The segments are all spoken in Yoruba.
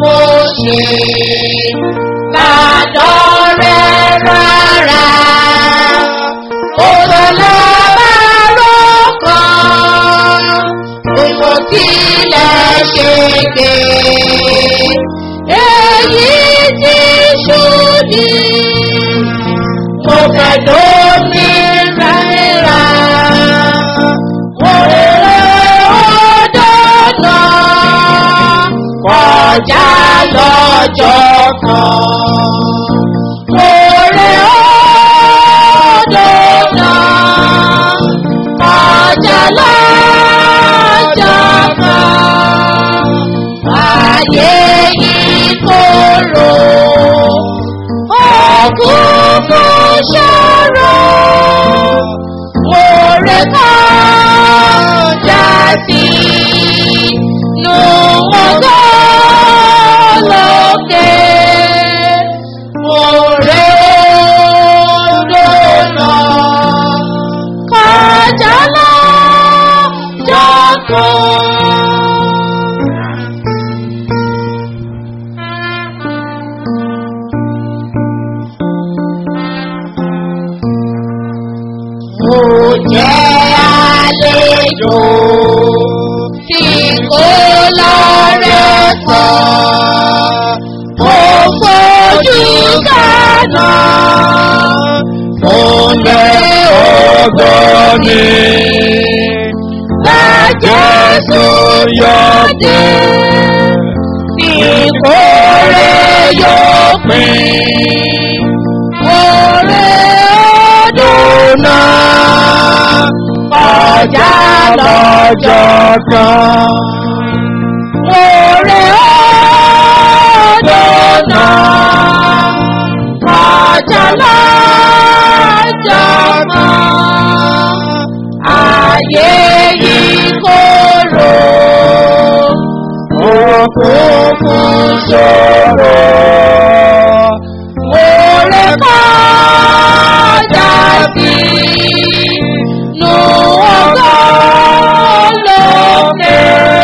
kò ṣe ládọ́ rẹ̀ rárá. Òṣèlú bárò kan, gbogbo tilẹ̀ ṣe gbé. Èyí ti ṣúdì, mo fẹ́ lómi náírà. Òrèrè ọdọ́ náà kọjá lọ́jọ́ kan. Òrè ọdọ́ náà kọjá lọ́jọ́ kan. Ayé ìkorò òkùnkùn ṣòro. Òrè kọjá sí nù ọgọ́ lókè. Òrè odò náà kọjá lọ́jọ́ kan. Mo jẹ́ àlejò tí kò lọ́rẹ́ sọ. Mo fojú kaná. Mo lé ọgbọ́n mi. Bá Jésù yọ̀dé. Ìkórè yóò pín. Oore ọdún náà kọjá lọ́jọ́ kan. Oore ọdún náà kọjá lọ́jọ́ kan. Ayé ìkorò òkùnkùn ṣòro. Oore kọjá sí nù ọgọ́ lókè.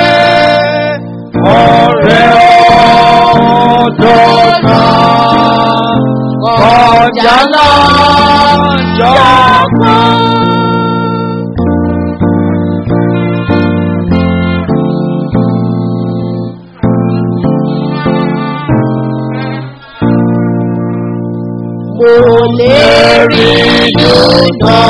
Ọ̀rẹ́ ọ̀dọ́ kan kọjá lọ́jọ́ kan. Kò lè rí yúdọ̀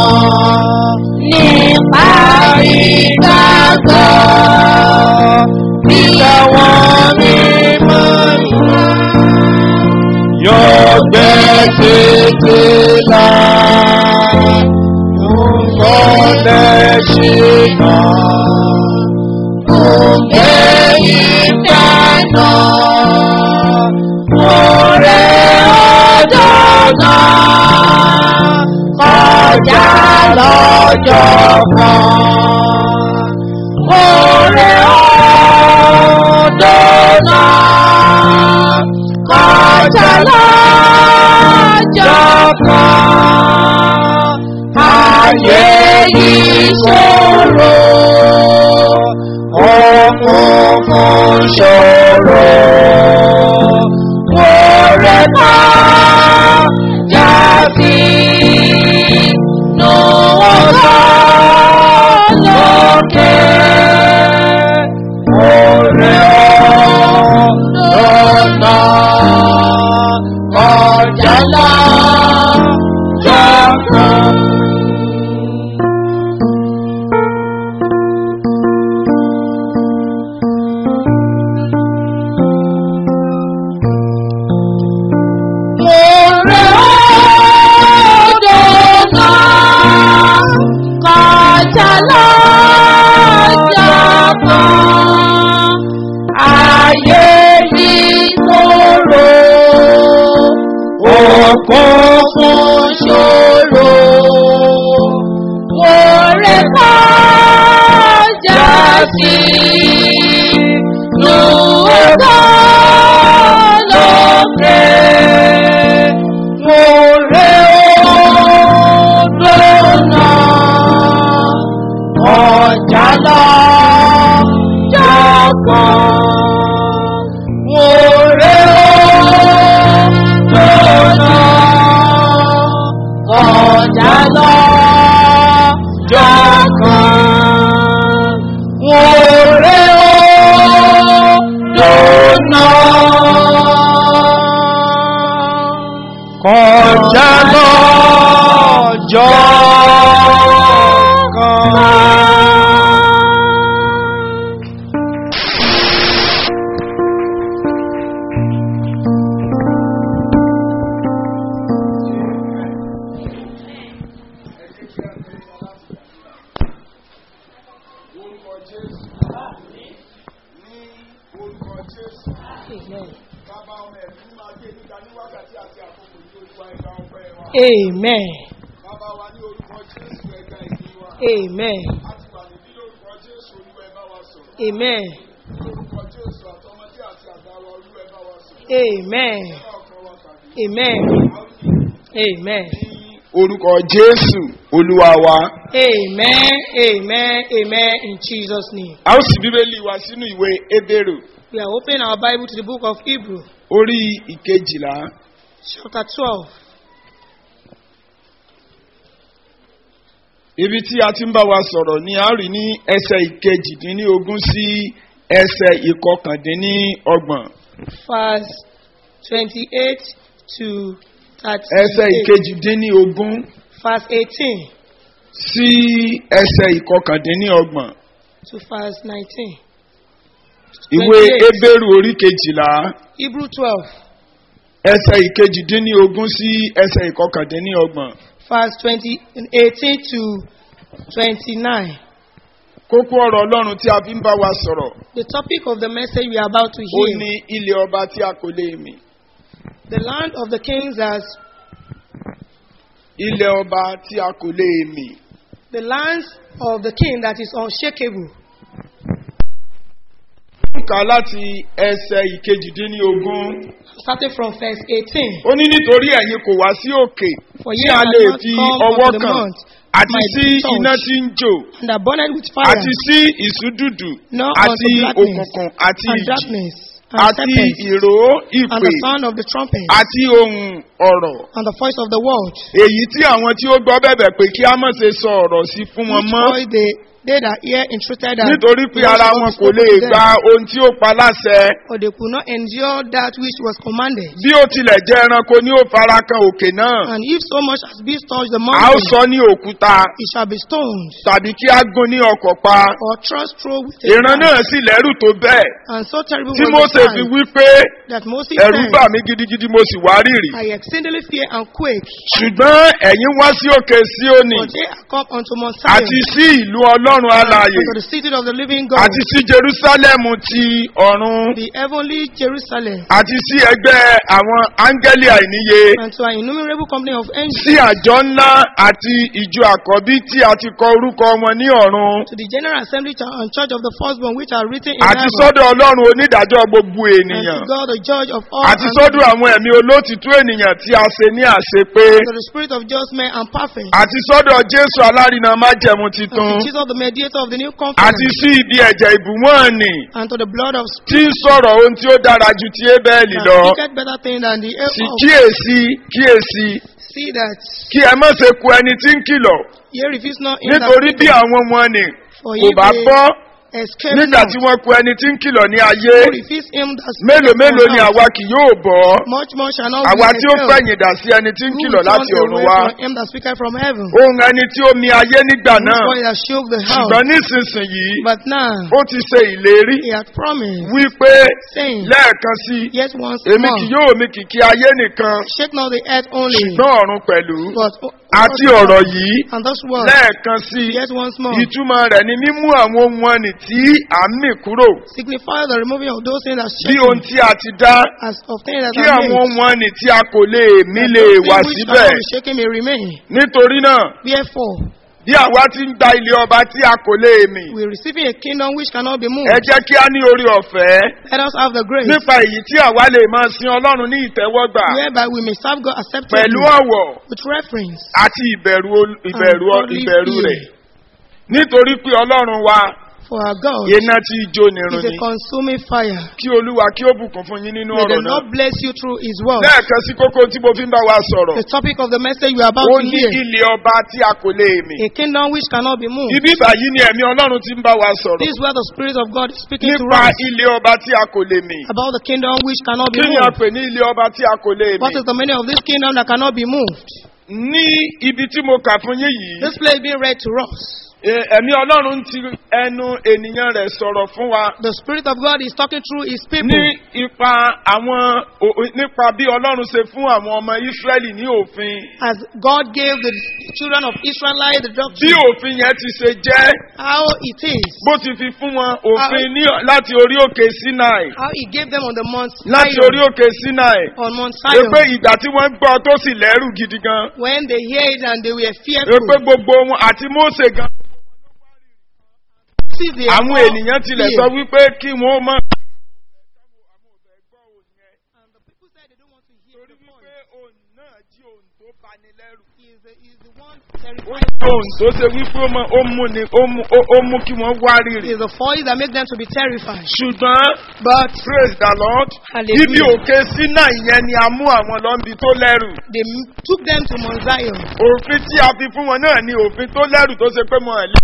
nípa ìgbàgbọ́ bí àwọn mímọ́ ìlà. Yóò gbé títí là yóò lẹ́ṣinà. Òkè ìdáná, ọ̀rẹ́ ọjọ́ náà, kọjá lọ́jọ́ kan. Ọ̀rẹ́ ọjọ́ náà, kọjá lọ́jọ́ kan. Ayé ìṣòro. Òkùnkùn ṣòro. Oore kan jásí nù ọgọ́ lókè. Ọ̀rẹ́ ọ̀dọ́ náà kọjá lọ́jọ́ kan. Oore ọdún náà kọjá lọ́jọ́ kan. Ayé yìí kóró. Òkùnkùn ṣòro. Oore kọjá sí nù ọgọ́ lókè. Oore ọdún náà kọjá lọ́jọ́ kan. Amen. Bàbá ọmọ ẹ̀mí máa gbé níta ní wákàtí àti àkókò ní olúwa ẹ̀ka ọpẹ́ wa. Amen. Bàbá wa ní orúkọ Jésù ẹ̀ka ìdí wa. Amen. A ti wà níbí lórúkọ Jésù olúwa ẹ̀ bá wa sọ̀rọ̀. Amen. Lórúkọ Jésù àtọmọdé àti àgbà wa olúwa ẹ̀ bá wa sọ̀rọ̀. Amen. Bá ọkàn wa pàdé. Amen. A ó ní Amen. orúkọ Jésù olúwa wa. Amen. Amen. Amen. In Jesus' name. A ó sì bíbélì wa sínú ìwé Ébérù We are opening our Bible to the book of Hebrew, orí ìkejìlá. chapter 12. Ibi tí a ti ń bá wa sọ̀rọ̀ ni a rí ní ẹsẹ̀ ìkejìdínlógún sí ẹsẹ̀ ìkọkàndínlọ́gbọ̀n. verse 28 to 38. Ẹsẹ̀ ìkejìdínlógún Verse 18 sí ẹsẹ̀ ìkọkàndínlọ́gbọ̀n. to verse 19. Ìwé 28. Ébérù orí kejìlá Hebrew 12, ẹsẹ̀ ìkejìdínlógún sí ẹsẹ̀ ìkọkàndínlọ́gbọ̀n. verse 20, 18 to 29. Kókó ọ̀rọ̀ Ọlọ́run tí a fi ń bá wa sọ̀rọ̀ The topic of the message we are about to ó hear ní ilé ọba tí a kò lè mì. the land of the kings as Ilé ọba tí a kò lè mì. the lands of the king that is unshakable. Kà láti ẹsẹ̀ ìkejìdínlógún. Starting from verse 18. ó ní nítorí ẹ̀yin kò wá sí òkè For tí ye a have lè not fi come ọwọ́ unto the kàn mount, àti might sí be touched, iná tí ń jò and are burned with fire, àti sí ìsúdùdù nor àti unto blackness, òkùnkùn àti and ìjì darkness, and àti serpents, ìró and ìpè the sound of the trumpet, àti ohun ọ̀rọ̀ and the voice of the world. èyí tí àwọn tí ó gbọ́ bẹ̀bẹ̀ pé kí a má ṣe sọ ọ̀rọ̀ sí fún wọn Which mọ́ voice they, they that hear entreated that nítorí pé the word ara of wọn God kò lè spoken to gba them, ohun tí ó pa láṣẹ or they could not endure that which was commanded. bí ó tilẹ̀ jẹ́ ẹranko ni ó fara kan òkè náà And if so much as beast touch the a ó mountain, sọ ní òkúta it shall be stoned, tàbí kí a gún ní ọkọ̀ pa. or thrust through with a ìran knife. náà sì lẹ́rù tó bẹ́ẹ̀ And so terrible tí was Mósè the fi time wí pé that Moses ẹ̀rù said, bà mí gidigidi mo sì wá rìrì. I exceedingly fear and quake, ṣùgbọ́n ẹ̀yin wá sí òkè Síónì for they are come unto Mount àti Zion, sí ìlú ọlọ́run alààyè unto the city of the living God, àti sí Jerúsálẹ́mù ti ọ̀run the heavenly Jerusalem, àti sí ẹgbẹ́ àwọn áńgẹ́lì àìníye and to an innumerable company of angels, sí àjọ ńlá àti ìjọ àkọ́bí tí a ti kọ orúkọ wọn ní ọ̀run to the general assembly ch- and church of the firstborn which are written in àti heaven, sọ́dọ̀ ọlọ́run onídàájọ́ gbogbo and ènìyàn to God the judge of all, àti and sọ́dọ̀ àwọn ẹ̀mí olótìtú ènìyàn tí a ṣe ní àṣepé. to the spirit of just men and perfect, àti sọ́dọ̀ jésù alárinà májẹ̀mú and titun to Jesus the mediator of the new àti covenant, sí ibi ẹ̀jẹ̀ ìbùwọ̀n nì and to the blood of tí ń sọ̀rọ̀ ohun tí ó dára ju ti ébẹ́ẹ̀lì that lọ speaketh better thing than the air sì of kíyèsí kíyèsí see that kí ẹ má ṣe ku ẹni tí ń kìlọ̀ ye refuse not him that nítorí bí speaketh, àwọn wọn nì for kò ye bá may gbọ́ escape nígbà not. tí wọ́n ku ẹni tí ń kìlọ̀ ní ayé Who refuse him that mélòó speaketh mélòó from ni us, àwa kì yóò bọ́ much more shall not àwa we tí ó escape. fẹ̀yìn dà sí ẹni tí ń Who kìlọ̀ will láti turn ọ̀run away wá from him that speaketh from heaven. ohun ẹni tí ó mi ayé nígbà Whose náà voice that shook the house. ṣùgbọ́n nísinsìnyí But now ó ti ṣe ìlérí he hath promised, wípé saying, lẹ́ẹ̀kan sí i Yet once èmi kì more, yóò mi kìkì ayé nìkan shake not the earth only, ṣùgbọ́n ọ̀run pẹ̀lú but àti ọ̀rọ̀ yìí and this word, lẹ́ẹ̀kan sí i yet once more, ìtumọ̀ rẹ̀ ni mímú àwọn ohun ọ̀nì tí à ń mì kúrò signify the removing of those things that bí ohun shake tí a ti dá as of things that kí are àwọn made. ohun ọ̀nì tí a kò lè mí that lè those wà things which síbẹ̀ cannot be shaken may remain. nítorí náà Therefore, bí àwa ti ń gba ilé ọba tí a kò lè mì we are receiving a kingdom which cannot be moved. ẹ jẹ́ kí a ní orí ọ̀fẹ́ Let us have the grace nípa èyí tí àwa lè máa sin ọlọ́run ní ìtẹ́wọ́gbà whereby we may serve God acceptably pẹ̀lú ọ̀wọ̀ with reference àti ìbẹ̀rù ol- ìbẹ̀rù and godly ìbẹ̀rù fear. rẹ̀ nítorí pé ọlọ́run wa for our God iná tí í jó nírun is a ni consuming fire. kí olúwa kí ó bùkún fún yín nínú May the ọ̀rọ̀ náà Lord bless you through His word. lẹ́ẹ̀kan sí kókó tí mo fi ń bá wa sọ̀rọ̀ The topic of the message we are about ó to ní hear ilé ọba tí a kò lè mì a kingdom which cannot be moved. ibi báyìí ni ẹ̀mí ọlọ́run ti ń bá wa sọ̀rọ̀ This is where the Spirit of God is speaking to nípa us ilé ọba tí a kò lè mì about the kingdom which cannot be kí ni a moved. pè ní ilé ọba tí a kò lè mì What is the meaning of this kingdom that cannot be moved? ní ibi tí mo kà fún yín yìí This place being read to us. E- ẹ̀mí ọlọ́run ti ẹnu ènìyàn rẹ̀ sọ̀rọ̀ fún wa The Spirit of God is talking through His people. ní ipa àwọn o- o- nípa bí ọlọ́run ṣe fún àwọn ọmọ Ísírẹ́lì ní òfin As God gave the children of Israelite the bí doctrine, òfin yẹn ti ṣe jẹ́ how it is, bó ti fi fún wọn òfin ní láti orí òkè Sinai how He gave them on the Mount láti Zion, orí òkè Sinai on Mount pé Zion. pé ìgbà tí wọ́n gbọ́ tó sì lẹ́rù gidi gan When they hear it and they were pé fearful, gbogbo wọn àti Mósè gan see they àwọn all ènìyàn tilẹ̀ fear. sọ wípé kí wọ́n mọ̀. And the people said they don't want to hear torí the wípé voice. òun náà jí òun tó bani lẹ́rù. He is the, he is the one ó terrified. jí òun tó ṣe wípé ó mọ- ó mú ni ó mú ó- ó mú kí wọ́n wá He rírì. is the voice that makes them to be terrified. ṣùgbọ́n But praise the lord Hallelujah. ibi òkè sínà ìyẹn ni a mú àwọn lọ́nbi tó lẹ́rù. they m- took them to Mount Zion. òfin tí a fi fún wọn náà ni òfin tó lẹ́rù tó ṣe pé mo ẹ̀ lé.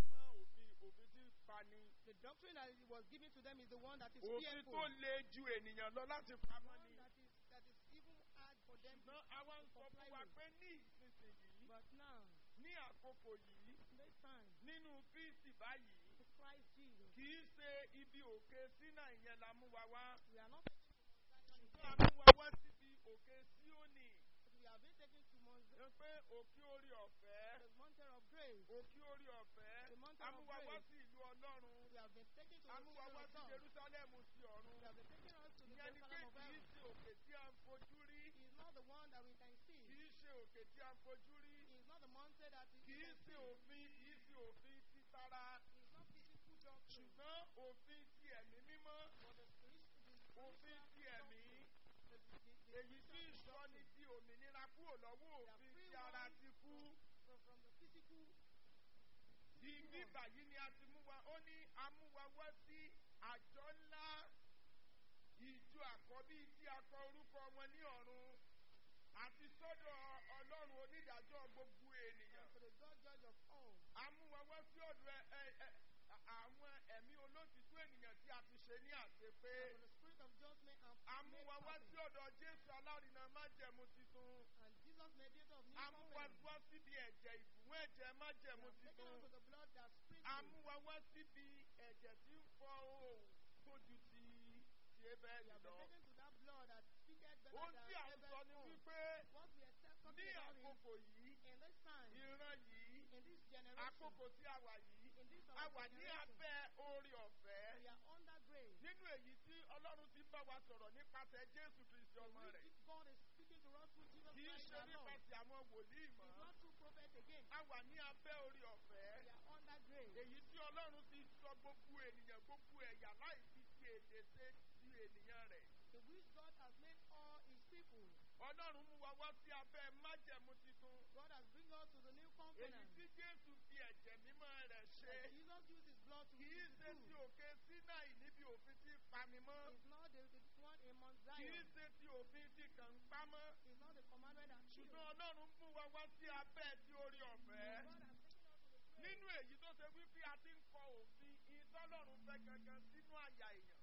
The doctrine that was given to them is the one that is òfin tó le ju ènìyàn lọ láti pamọ́ ni. That is, that is even hard for them to ṣùgbọ́n àwa ń sọ fún wa pé ní ìsinsìnyí But now, ní àkókò yìí this time, nínú kristi báyìí to Christ Jesus, kì í ṣe ibi òkè sínà ìyẹn la mú wa wá. we are not taken to Mount Zion. ṣùgbọ́n a mú wa wá síbi òkè síónì. We have been taken to Mount Zion, ẹ pé òkè orí ọ̀fẹ́ the mountain of grace. òkè orí ọ̀fẹ́ The mountain a mú of wa wá grace. sí ìlú ọlọ́run We have been taken to a the mú wa kingdom wá of sí God. jerúsálẹ́mù ti ọ̀run. We have been taken us to the ìyẹn ni pé Jerusalem of kì í heaven. ṣe òkè tí a ń fojú rí He is not the one that we can see. kì í ṣe òkè tí a ń fojú rí He is not the mountain that we kì í can ṣe see. òfin kì í ṣe òfin ti tara He is not physical doctrine. ṣùgbọ́n òfin ti ẹ̀mí mímọ́ But the spiritual, òfin ti ẹ̀mí the, the, the, èyí tí ìsọni di òmìnira kúrò lọ́wọ́ òfin tí ara ti kú. from, from the physical Ibi báyìí ni a ti mú wa, ó ní amúwa wá sí àjọ ńlá ìjọ àkọ́bí tí a kọ orúkọ wọn ní ọ̀run àti sọ́dọ̀ ọlọ́run onídàájọ́ gbogbo ènìyàn. to the God judge of all. Amúwa wá sí ọ̀dọ̀ ẹ- ẹ- ẹ- àwọn ẹ̀mí olótìtú ènìyàn tí a ti ṣe ní àṣepé. For the spirit of judgment and Amúwa wá sí ọ̀dọ̀ Jésù alárinà májẹ̀mú titun. and Jesus mediator of new Amúwa covenant. wá síbi ẹ̀jẹ̀ ìbùwọ̀n ẹ̀jẹ̀ májẹ̀mú Taken titun. unto the blood that sprinkles. amúwa wá síbi ẹ̀jẹ̀ tí ń fọ òun tó ju ti ti ebẹ́ẹ̀lì We have lọ. been taken to that blood that speaketh better ohun than tí à ń sọ Abel's ni own. wípé What we are talking ní about is àkókò yìí in this time, ìran yìí in this generation, àkókò tí a wà yìí in this a our wà ní generation, abẹ́ orí ọ̀fẹ́ we are under grace. nínú èyí tí ọlọ́run ti ń bá wa sọ̀rọ̀ nípasẹ̀ jésù kristi ọmọ rẹ̀ Which God is speaking to us through Jesus kì í Christ ṣe our Lord. nípasẹ̀ àwọn wòlíì It's mọ́ not through prophets again. a wà ní abẹ́ orí ọ̀fẹ́ We are under grace. èyí tí ọlọ́run ti sọ gbogbo ènìyàn gbogbo ẹ̀yà láì fi ti èdè ṣe ti ènìyàn rẹ̀ In which God has made all his people. ọlọ́run mú wa wá sí abẹ́ májẹ̀mú titun God has bring us to the new èyí covenant. tí jésù fi ẹ̀jẹ̀ mímọ́ rẹ̀ ṣe That Jesus used his blood to kì í do. ṣe ti òkè sinai níbi òfin tí pani mọ́ It's not the, the one in Mount kì í Zion. ṣe ti òfin tí kàn ń pamọ́ It's not the commandment that kills. ṣùgbọ́n ọlọ́run mú wa wá sí abẹ́ ti orí ọ̀fẹ́ God has taken us to the grace. nínú èyí tó ṣe wípé a ti ń kọ òfin ìtọ́lọ́run fẹ́ gangan sínú àyà èèyàn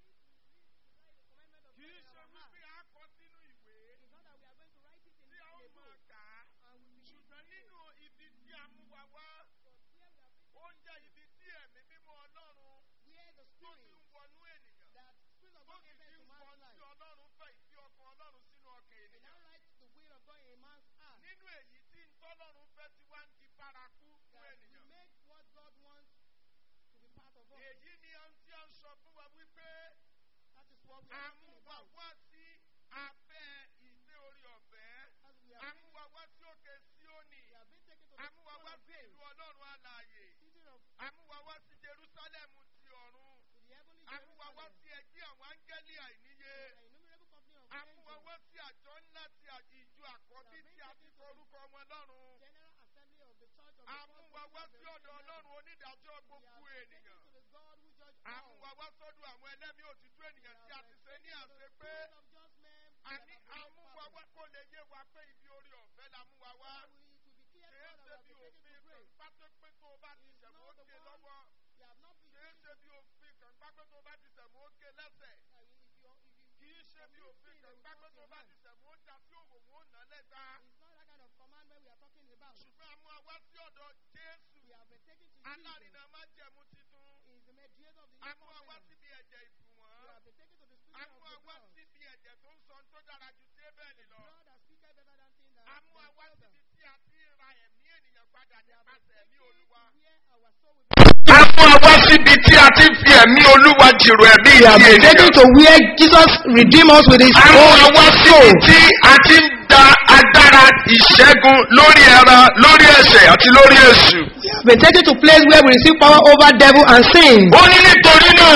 To read, to read the commandment of kì í God in ṣe our heart. wípé a kọ sínú ìwé It's not that we are going to write it in, tí a ó in a máa book. kà á And we begin ṣùgbọ́n nínú ibi tí a mú wa wá But here we have ó written jẹ́ ibi tí ẹ̀mí mímọ́ ọlọ́run where the tó ti spirit ń wọnú ènìyàn that spirit of tó God sì enters ti into ń man's kọ life. sí ọlọ́run fẹ́ ìfí ọkàn ọlọ́run sínú ọkàn It now ènìyàn writes the will of God in a man's heart. nínú èyí tí ń tọ́lọ́run fẹ́ ti wá ń di bárakú fún That we ènìyàn make what God wants to be part of us. èyí ni ohun tí a ń sọ fún wa wípé That is what we are àmú talking wa about. wá sí abẹ́ ìgbé orí ọ̀fẹ́ As we are àmú wa wá sí òkè síónì we have been taken to the àmú wa throne wá of sí grace, ìlú ọlọ́run alààyè season of àmú wa wá sí jerúsálẹ́mù ti ọ̀run to the heavenly àmú wa wá Jerusalem, sí ẹgbẹ́ àwọn áńgẹ́lì àìníye an innumerable company of àmú wa angels, wá sí àjọ ńlá ti à- ìjọ àkọ́bí tí a ti kọ orúkọ wọn lọ́run general assembly of the church of the àmú first wa fruits wá of the sí ọ̀dọ̀ Holy ọlọ́run onídàájọ́ We gbogbo have been taken ènìyàn to the God who judge àmú all. wa wá sọ́dọ̀ àwọn ẹlẹ́mìí òtítọ́ ènìyàn tí a ti ṣe ní àṣẹ pé Spirit of just men that àní have been made àmú wa perfect. wá kó lè yé wa pé ibi orí ọ̀fẹ́ la mú wa wá So we, it will be clear to kìí us ṣe that bí we have been taken òfin to kan grace. pátó pé tó o bá ti It's ṣẹ̀mú not the ókè one- lọ́wọ́ We have not been kìí taken ṣe bí òfin kan pátó tó o bá ti ṣẹ̀mú ókè lẹ́sẹ̀ uh, if you if you kìí ṣe bí òfin kan ń gbá pé tó bá ti sẹ̀mú ó já sí òwò wọn ó nà lẹ́gbàá. It's not that kind of commandment we are talking about. ṣùgbọ́n a mú wa wá sí ọ̀dọ̀ jésù We have been taken to Jesus. alárinà má jẹ̀mú titun. He is the mediator of the a new mú wa wá covenant. síbi ẹ̀jẹ̀ We ìbùwọ̀n. have been taken to the a spirit mú of wa the wá blood. síbi ẹ̀jẹ̀ tó ń sọ tó dára ju tébẹ̀lì lọ. Blood that speaketh better than things that a mú wa wá than síbi tí a ti ń ra ẹ̀mí ènìyàn padà nípasẹ̀ ẹ̀mí olúwa. Where our soul will be a mú wa wá síbi tí a ti fi ẹ̀mí olúwa jìrò ẹ̀mí We have ìdí been taken ènìyàn. to where Jesus redeemed us with his a mú wa own wá soul. síbi tí a ti ń da agbára ìṣẹ́gun lórí ẹran lórí ẹ̀ṣẹ̀ àti lórí èṣù. We have been taken to place where we receive power over devil and sin. ó ní nítorí náà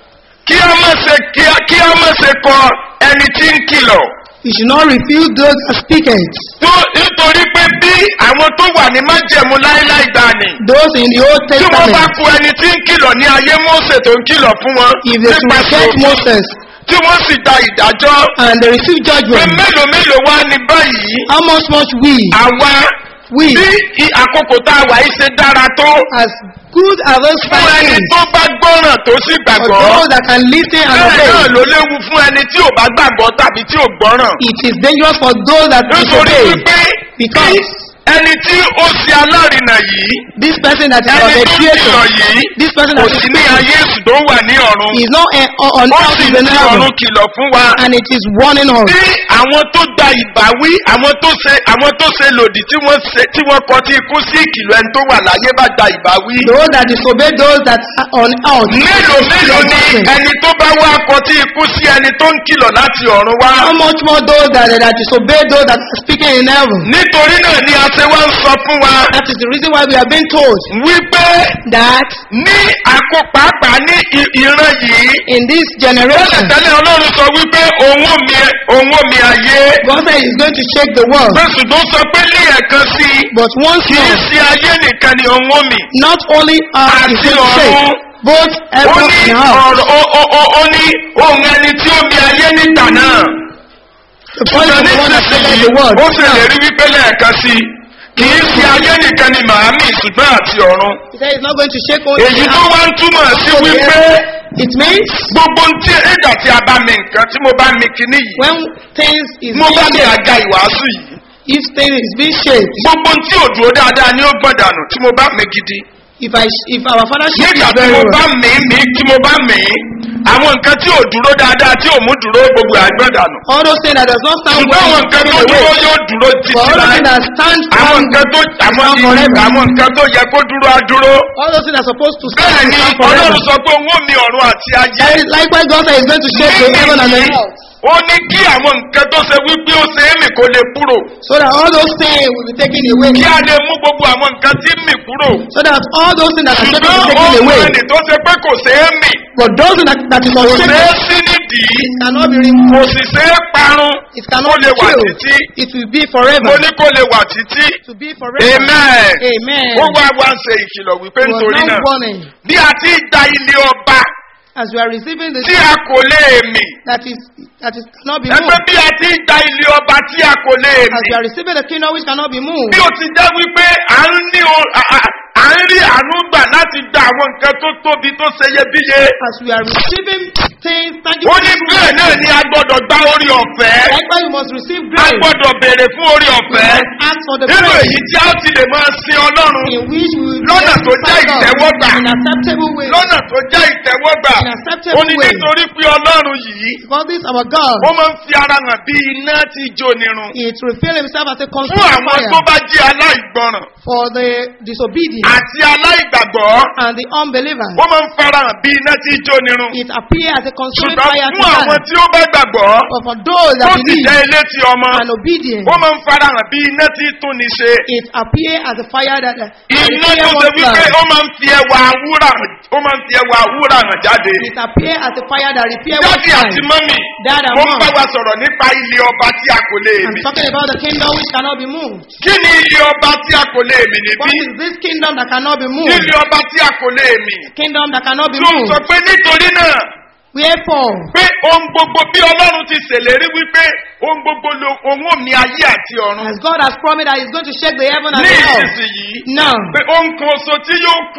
kí a má ṣe kí a- kí a má ṣe kọ ẹni tí ń kìlọ̀. We should not refuse those that speak it. tó nítorí pé bí àwọn tó wà ní májẹ̀mú láéláé gbani. Those in the Old tí wọ́n bá Testament, ku ẹni tí ń kìlọ̀ ní ayé mọ́sẹ̀ tó ń kìlọ̀ fún wọn. if they should nípasẹ̀ reject òfin, Moses tí wọ́n sì da ìdájọ́. and they receive pé judgment, mélòó mélòó wá ní báyìí. how much much we, àwa we, bí i- àkókò tá a wà yìí ṣe dára tó. as good as those fún ẹni five tó bá gbọ́ràn tó sì for gbàgbọ́. those that can listen and bẹ́ẹ̀ náà obey. ló léwu fún ẹni tí ò bá gbàgbọ́ tàbí tí ò gbọ́ràn. It is dangerous for those that nítorí disobey. wípé Because ẹni tí ó ṣe alárinà yìí this person that is our ẹni tó mediator, kìlọ̀ yìí this person kò that is sí ní ayé èsù tó wà ní ọ̀run is not uh, on ó earth sì is in ti heaven, ọ̀run kìlọ̀ fún wa and it is warning us. bí àwọn tó gba ìbáwí àwọn tó ṣe àwọn tó ṣe lòdì tí wọ́n ṣe tí wọ́n kọ tí ikú sí ìkìlọ̀ ẹni tó wà láyé bá gba ìbáwí. Those that disobey those that are on earth. mélòó mélòó ni ẹni tó bá wá kọ tí ikú sí ẹni tó ń kìlọ̀ láti ọ̀run wá. How much more those that, that disobey those that are speaking in heaven? nítorí náà ni a ṣe wá ń sọ fún wa That is the reason why we have been told wípé that ní àkópàápàá ní i- ìran yìí in this generation, tẹ́lẹ̀tẹ́lẹ̀ ọlọ́run sọ wípé òun ò mi òun ò mi ayé God said He's going to shake the world. pé ṣùgbọ́n sọ pé ní ẹ̀kan sí i But once kì í more, ṣe ayé nìkan ni òun ò mi. not only earth is Àti going to shake, ọ̀run. both ó heaven ní and earth. ọ̀rọ̀ ó ó ó ó ní ohun ẹni tí ó mi ayé níta náà. The voice of the one that created nísinsìnyí the world. ó ṣèlérí wípé lẹ́ẹ̀kan sí i kì í ṣe ayé nìkan ni màámi ṣùgbọ́n àti ọ̀run. He said He's not going to shake only èyí the tó earth, wá ń túmọ̀ sí also the wípé earth. It means gbogbo ń tí ẹ̀dà tí a bá mi nǹkan tí mo bá mi kíní yìí when things is mo bá being mi shake, àga ìwàásù yìí if things is being shake, gbogbo ń tí ò dúró dáadáa ni ó gbọ̀n dànù tí mo bá mi gidi if I if our father shake nígbà is tí very mo well, bá mi mi tí mo bá mi àwọn nǹkan tí ò dúró dáadáa tí ò mú dúró gbogbo àgbọ̀n dànù all those things that does not stand ṣùgbọ́n well àwọn is nǹkan tó taken dúró away. yóò dúró For títí all those láì things that stand àwọn firm, nǹkan tó àwọn stand forever. àwọn nǹkan tó yẹ kó dúró á dúró all those things are supposed to bẹ́ẹ̀ stand ni stand forever. ọlọ́run sọ pé òun ò mi ọ̀run àti ayé And likewise, God said He's going to shake the heaven and the earth, ó ní kí àwọn nǹkan tó ṣe wípé ó ṣe é mì kó lè kúrò so that all those things will be taken away, kí a lè mú gbogbo àwọn nǹkan tí ń mì kúrò so that all those things that are shaken will be ṣùgbọ́n taken ohun away. ẹni tó ṣe pé kò ṣe é mì But those that, that is kò ṣe é unshaken sí nídìí cannot be kò removed. sì ṣe é parun It kó cannot lè be wà killed. títí It will be forever. mo ní kó lè wà títí To be forever. amen Amen. ó wá wá ń ṣe ìkìlọ̀ wípé We nítorí are náà now warning bí a ti gba ilé ọba as we are receiving the tí a kò lè mì that is that is cannot be ẹgbẹ́ moved. bí a ti gba ilé ọba tí a kò lè As mì we are receiving the kingdom which cannot be moved. bí o ti jẹ́ wípé à ń ní o- à- à- à ń rí àánú gbà láti gba àwọn nǹkan tó tóbi tó ṣe iyebíye. As we are receiving things ó tangible. ní bẹ́ẹ̀ náà ni a gbọ́dọ̀ gba orí ọ̀fẹ́. Likewise, you must receive a grace. gbọ́dọ̀ béèrè fún orí We ọ̀fẹ́. must ask for the nínú grace èyí tí a ti lè máa sin ọlọ́run in which we will be lọ́nà able tó to jẹ́ serve God ìtẹ́wọ́gbà. in acceptable way. lọ́nà tó jẹ́ ìtẹ́wọ́gbà. In acceptable ó ní way. nítorí pé ọlọ́run yìí Because this our God, ó máa ń fi ara hàn bí iná tí jó nirun. it reveal himself as a fún consuming àwọn tó fire bá jẹ́ aláìgbọràn for the disobedient àti aláìgbàgbọ́ and the unbelievers. ó máa ń fara hàn bí iná tí jó nirun. It appears as a consuming ṣùgbọ́n fire to fún àwọn man. tí ó bá gbàgbọ́ But for those tó that sì believe jẹ́ ilé ti ọmọ and obedient, ó máa ń fara hàn bí iná tí tún ní ṣe. it appears as a fire that that iná repair tó ṣe one's wípé life. ó máa ń fi ẹwà wúrà hàn ó máa ń fi ẹwà wúrà hàn jáde. It appears as a fire that repair one's jáde àti life. mọ́mì Dad and mo ń mom. bá wa sọ̀rọ̀ nípa ilé ọba tí a kò lè I'm mì. talking about the kingdom which cannot be moved. kí ni ilé ọba tí a kò lè mì What níbí? is this kingdom that cannot be kí moved? ni ọba tí a kò lè mì? Kingdom that cannot be tó ń sọ moved. pé nítorí náà Wherefore, pé ohun gbogbo bí ọlọ́run ti ṣèlérí wípé ohun gbogbo lo ohun òmì ayé àti ọ̀run as God has promised that He's going to shake the heaven and ní the earth. ìsinsìnyí Now, pé ohun kan oṣù tí yóò kù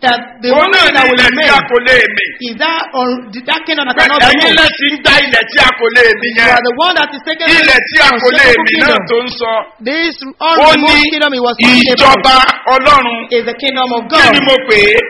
that the òun only náà thing ní that will ilẹ̀ tí remain a kò lè mì. is that or that kingdom that pé cannot be ẹ̀yin moved. lẹ́sìn ń dá ilẹ̀ tí a kò lè mì You yẹn. are the one that is taking ilẹ̀ tí a kò lè mì náà tó ń sọ. This ó ní unremoved kingdom he was talking about ìjọba ọlọ́run. is the kingdom of kí ni God. mo pè é?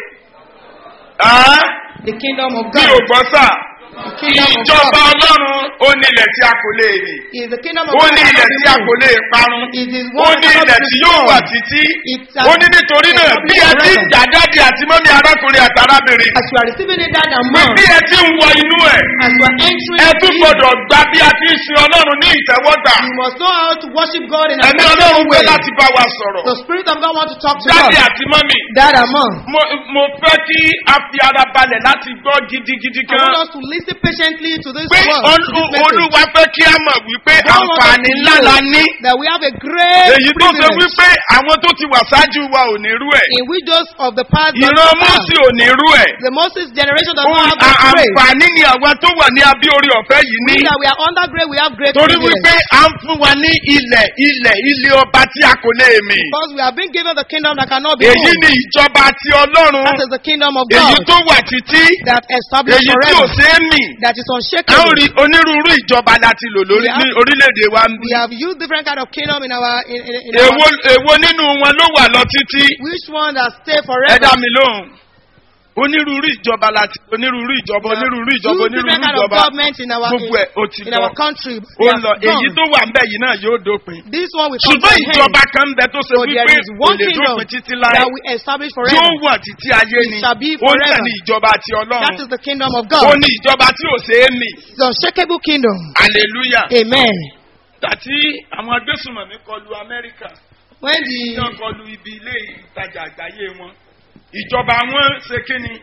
Á? The kingdom of mi ò God. gbọ́ sà. The kingdom of ìjọba God ọlọ́run ó ní ilẹ̀ tí a kò lè mì. is the kingdom of ó God. ní that ilẹ̀ cannot tí be a kò moved. lè parun. It is ó one ní that ilẹ̀ cannot tí be yóò wà destroyed. títí. It's ó ní nítorí náà bí ẹ ti ń jà dáàdi àti mọ́mí arákùnrin àti arábìnrin. As you are receiving it that bí amount, bí ẹ ti ń wọ inú ẹ̀. as you are entering ẹ tún it, gbọdọ̀ gba bí a ti ń sin ọlọ́run ní ìtẹ́wọ́gbà. you must know how to worship God in a ẹ̀mí special ọlọ́run pé way. láti bá wa sọ̀rọ̀. The Spirit of God wants to talk to dáàdi us. àti mọ́mí. That amount. mo mo fẹ́ kí a fi ara balẹ̀ láti gbọ́ gidigidi I want kan. us to listen patiently to this pé word, to Olú- this message. olúwa fẹ́ kí a mọ̀ wípé God wants us àǹfààní to ńlá la know ní. That we have a great èyí tó ṣe privilege wípé àwọn tó ti wà ṣáájú wa ò ní rú ẹ̀. in which those of the past does ìran not have. mọ́sí ò ní rú ẹ̀. The Moses generation does Ohun not have this à- grace. àǹfààní ni àwa tó wà ní abí orí ọ̀fẹ́ yìí ní. We that we are under grace, we have great torí privilege. wípé à ń fún wa ní ilẹ̀ ilẹ̀ ilé ọba tí a kò lè mì. Because we have been given the kingdom that cannot be èyí moved. ni ìjọba ti ọlọ́run. That is the kingdom of èyí God tó wà títí. that established èyí tí ò forever, ṣeé mì. that is a ó unshakable. rí onírúurú ìjọba láti lò lórí We have- ní orílẹ̀-èdè wa ń bí. We have used different kind of kingdom in our in, in, in èwo our, èwo nínú wọn ló wà lọ títí. which one that stay ẹ forever. dá mi lóhùn. onírúurú ìjọba láti onírúurú ìjọba We have onírúurú ìjọba used onírúurú different kind of ìjọba government in our gbogbo ẹ̀ ó ti in, in lọ. our country. ó We ń lọ have èyí gone. tó wà ń bẹ̀ yìí náà yóò dópin. This one will come to ṣùgbọ́n an end. ìjọba kan ń bẹ tó ṣe So there wípé is kò one lè kingdom dópin títí láé that we establish tí ó forever. wà títí ayé It ni shall be ó ń tẹ̀ forever. ní ìjọba ti That ọlọ́run is the kingdom of ó God. ní ìjọba tí ò ṣe é mì The unshakable kingdom. hallelujah Amen. tàtí àwọn agbésùnmọ̀mí kọlu amẹ́ríkà When tí the wọ́n kọlu ibi ilé ìtajà àgbáyé wọn ìjọba wọn ṣe kíni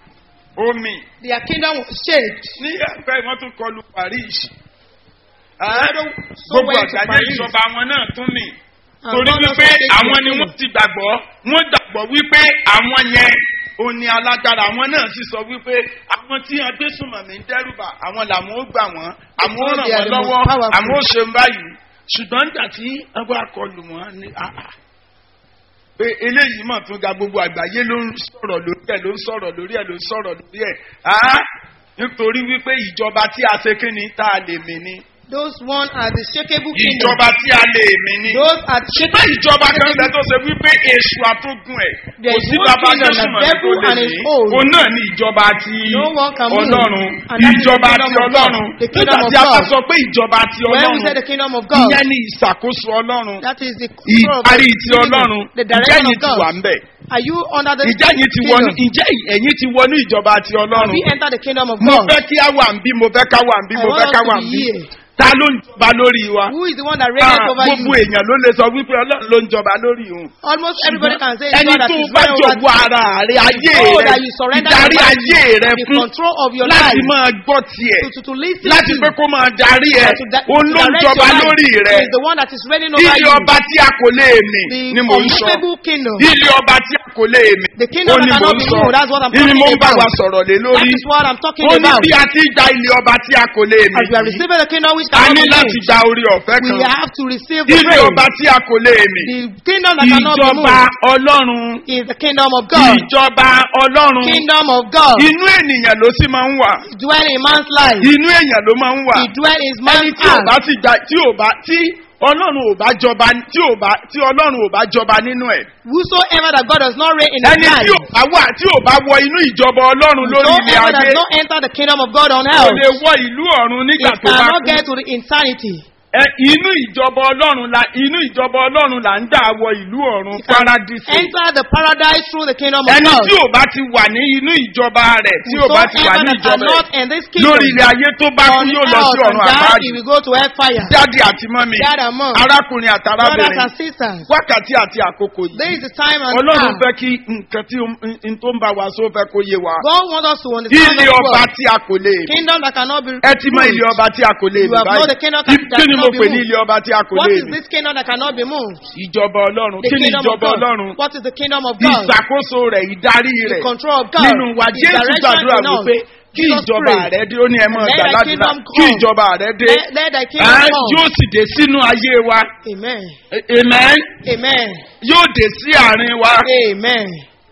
omi their kingdom was shaped, ní ẹgbẹ́ wọn tún kọlu paris so gbogbo went to àgbáyé Paris. ìjọba wọn náà tún mì and torí God also wípé takes àwọn their ni kingdom. wọ́n ti gbàgbọ́ wọ́n gbàgbọ́ wípé àwọn yẹn ò ní alágbára àwọn náà sì sọ wípé àwọn tí agbésùnmọ̀mí ń dẹ́rùbà àwọn làwọn ó gbà wọ́n àwọn ó ràn They are wọ́n the most lọ́wọ́ powerful. àwọn ó ṣe ń báyìí ṣùgbọ́n nígbà tí wọ́n bá kọlù wọ́n ní àhà pé eléyìí mọ̀ tún ga gbogbo àgbáyé ló ń sọ̀rọ̀ lórí ẹ̀ ló ń sọ̀rọ̀ lórí ẹ̀ ló ń sọ̀rọ̀ lórí ẹ̀ á nítorí wípé ìjọba tí a ṣe kí ni tá a lè mì ni Those one are the shakeable kingdom. ìjọba tí a lè mì ni Those are the ṣùgbọ́n ìjọba kan bẹ tó ṣe wípé èṣù àtúgùn ẹ̀ There kò is sí one bàbá kingdom, jésù the mọ̀ devil tó lè and ní his own. òun náà ní ìjọba ti No one can move. ọlọ́run And that is the ìjọba kingdom ti of God. ọlọ́run The nígbà kingdom of tí a bá God. sọ pé ìjọba ti When we say ọlọ́run the kingdom of God, ìyẹn ní ìṣàkóso ọlọ́run that is the control of ìparí the ti kingdom, ọlọ́run the ìjẹ́ direction yìí of ti wà God. ń bẹ̀ Are you under the ìjẹ́ yìí ti wọnú kingdom? ìjẹ́ ẹ̀yìn ti wọnú ìjọba ti Have ọlọ́run we entered the kingdom of mo God? fẹ́ kí á wà ń bí mo fẹ́ ká wà ń bí I mo want fẹ́ us ká to wà be ń bí here. ta ló ń jọba lórí wa. Who is the one that reigns Ah, over gbogbo you? èèyàn ló lè sọ wípé ọlọ́run ló ń jọba lórí òun. Almost everybody can say it's ẹni God that tó is bá reigning over jọ̀wọ́ ara rẹ ayé Oh, rẹ that you surrender ìdarí your life ayé rẹ the fún control of your láti life máa gbọ́ tiẹ̀ to, to, to listen láti to pé kó máa darí ẹ to da- òun to ló ń direct jọba your life. lórí rẹ is the one that is reigning over ilé you. ọba tí a kò lè mì The ni mò ń sọ unmovable kingdom. ilé ọba tí a kò lè mì The kingdom ó ní that mò cannot ń be sọ moved. That's what I'm ní mo ń talking bá wa about. sọ̀rọ̀ lé That lórí is what I'm talking ó ní about. bí a ti gba ilé ọba tí a kò lè mì As we are receiving the kingdom which a cannot ní be láti moved, gba orí ọ̀fẹ́ we kan have to receive the ilé praise. ọba tí a kò lè mì The kingdom that cannot be ìjọba moved ọlọ́run is the kingdom of God. ìjọba ọlọ́run Kingdom of God. inú ènìyàn ló sì máa ń wà Dwell in man's life. inú èèyàn ló máa ń wà He dwell in ẹni man's tí ò bá heart. ti gba tí ò bá tí ọlọ́run ò bá jọba tí ò bá tí ọlọ́run ò bá jọba nínú ẹ̀ Whosoever that God does not reign in his ẹni tí ò life. bá wà tí ò bá wọ inú ìjọba ọlọ́run lórí ilé Whosoever ayé does not enter the kingdom of God on kò earth. lè wọ ìlú ọ̀run nígbà It tó bá cannot kú get to the insanity. Ẹ, inú ìjọba ọlọ́run la inú ìjọba ọlọ́run là ń dà wọ ìlú ọ̀run It can paradise enter the paradise through the kingdom of ẹni God. tí ò bá ti wà ní inú ìjọba rẹ̀ tí ò bá ti wà Whosoever ní that are ìjọba not rẹ̀ in this kingdom lórí ilé ayé tó bá kú on yóò lọ sí earth and ọ̀run die, àbáyé he will go to hellfire. jáde àti mọ́mi Dad and mom, arákùnrin àti brothers arábìnrin and sisters, wákàtí àti àkókò there yìí is the time and ọlọ́run hour. fẹ́ kí nǹkan tí n- n tó ń bá wa sọ fẹ́ kó yé wa God wants us to understand ilé this ọba word. tí a kò lè mì Kingdom that cannot be ẹ ti mọ ilé moved. ọba tí a kò lè You mì have known the kingdom báyìí that- that kí ni mo cannot be pè ní moved. ilé ọba tí a kò What lè is mì this kingdom that cannot be moved? ìjọba ọlọ́run The kí ni kingdom of ìjọba God. ọlọ́run What is the kingdom of God? ìṣàkóso rẹ̀ ìdarí The rẹ̀ control of God. nínú wa The jésù direction gbàdúrà in us. wípé kí Jesus ìjọba prayed. rẹ̀ dé ó ní ẹ mọ̀ Let gbà thy ládùúgbà kingdom kí come. ìjọba rẹ̀ dé Let, let thy kingdom ẹ come. yóò sì dé sínú ayé wa Amen. amen Amen. yóò dé sí àárín wa Amen.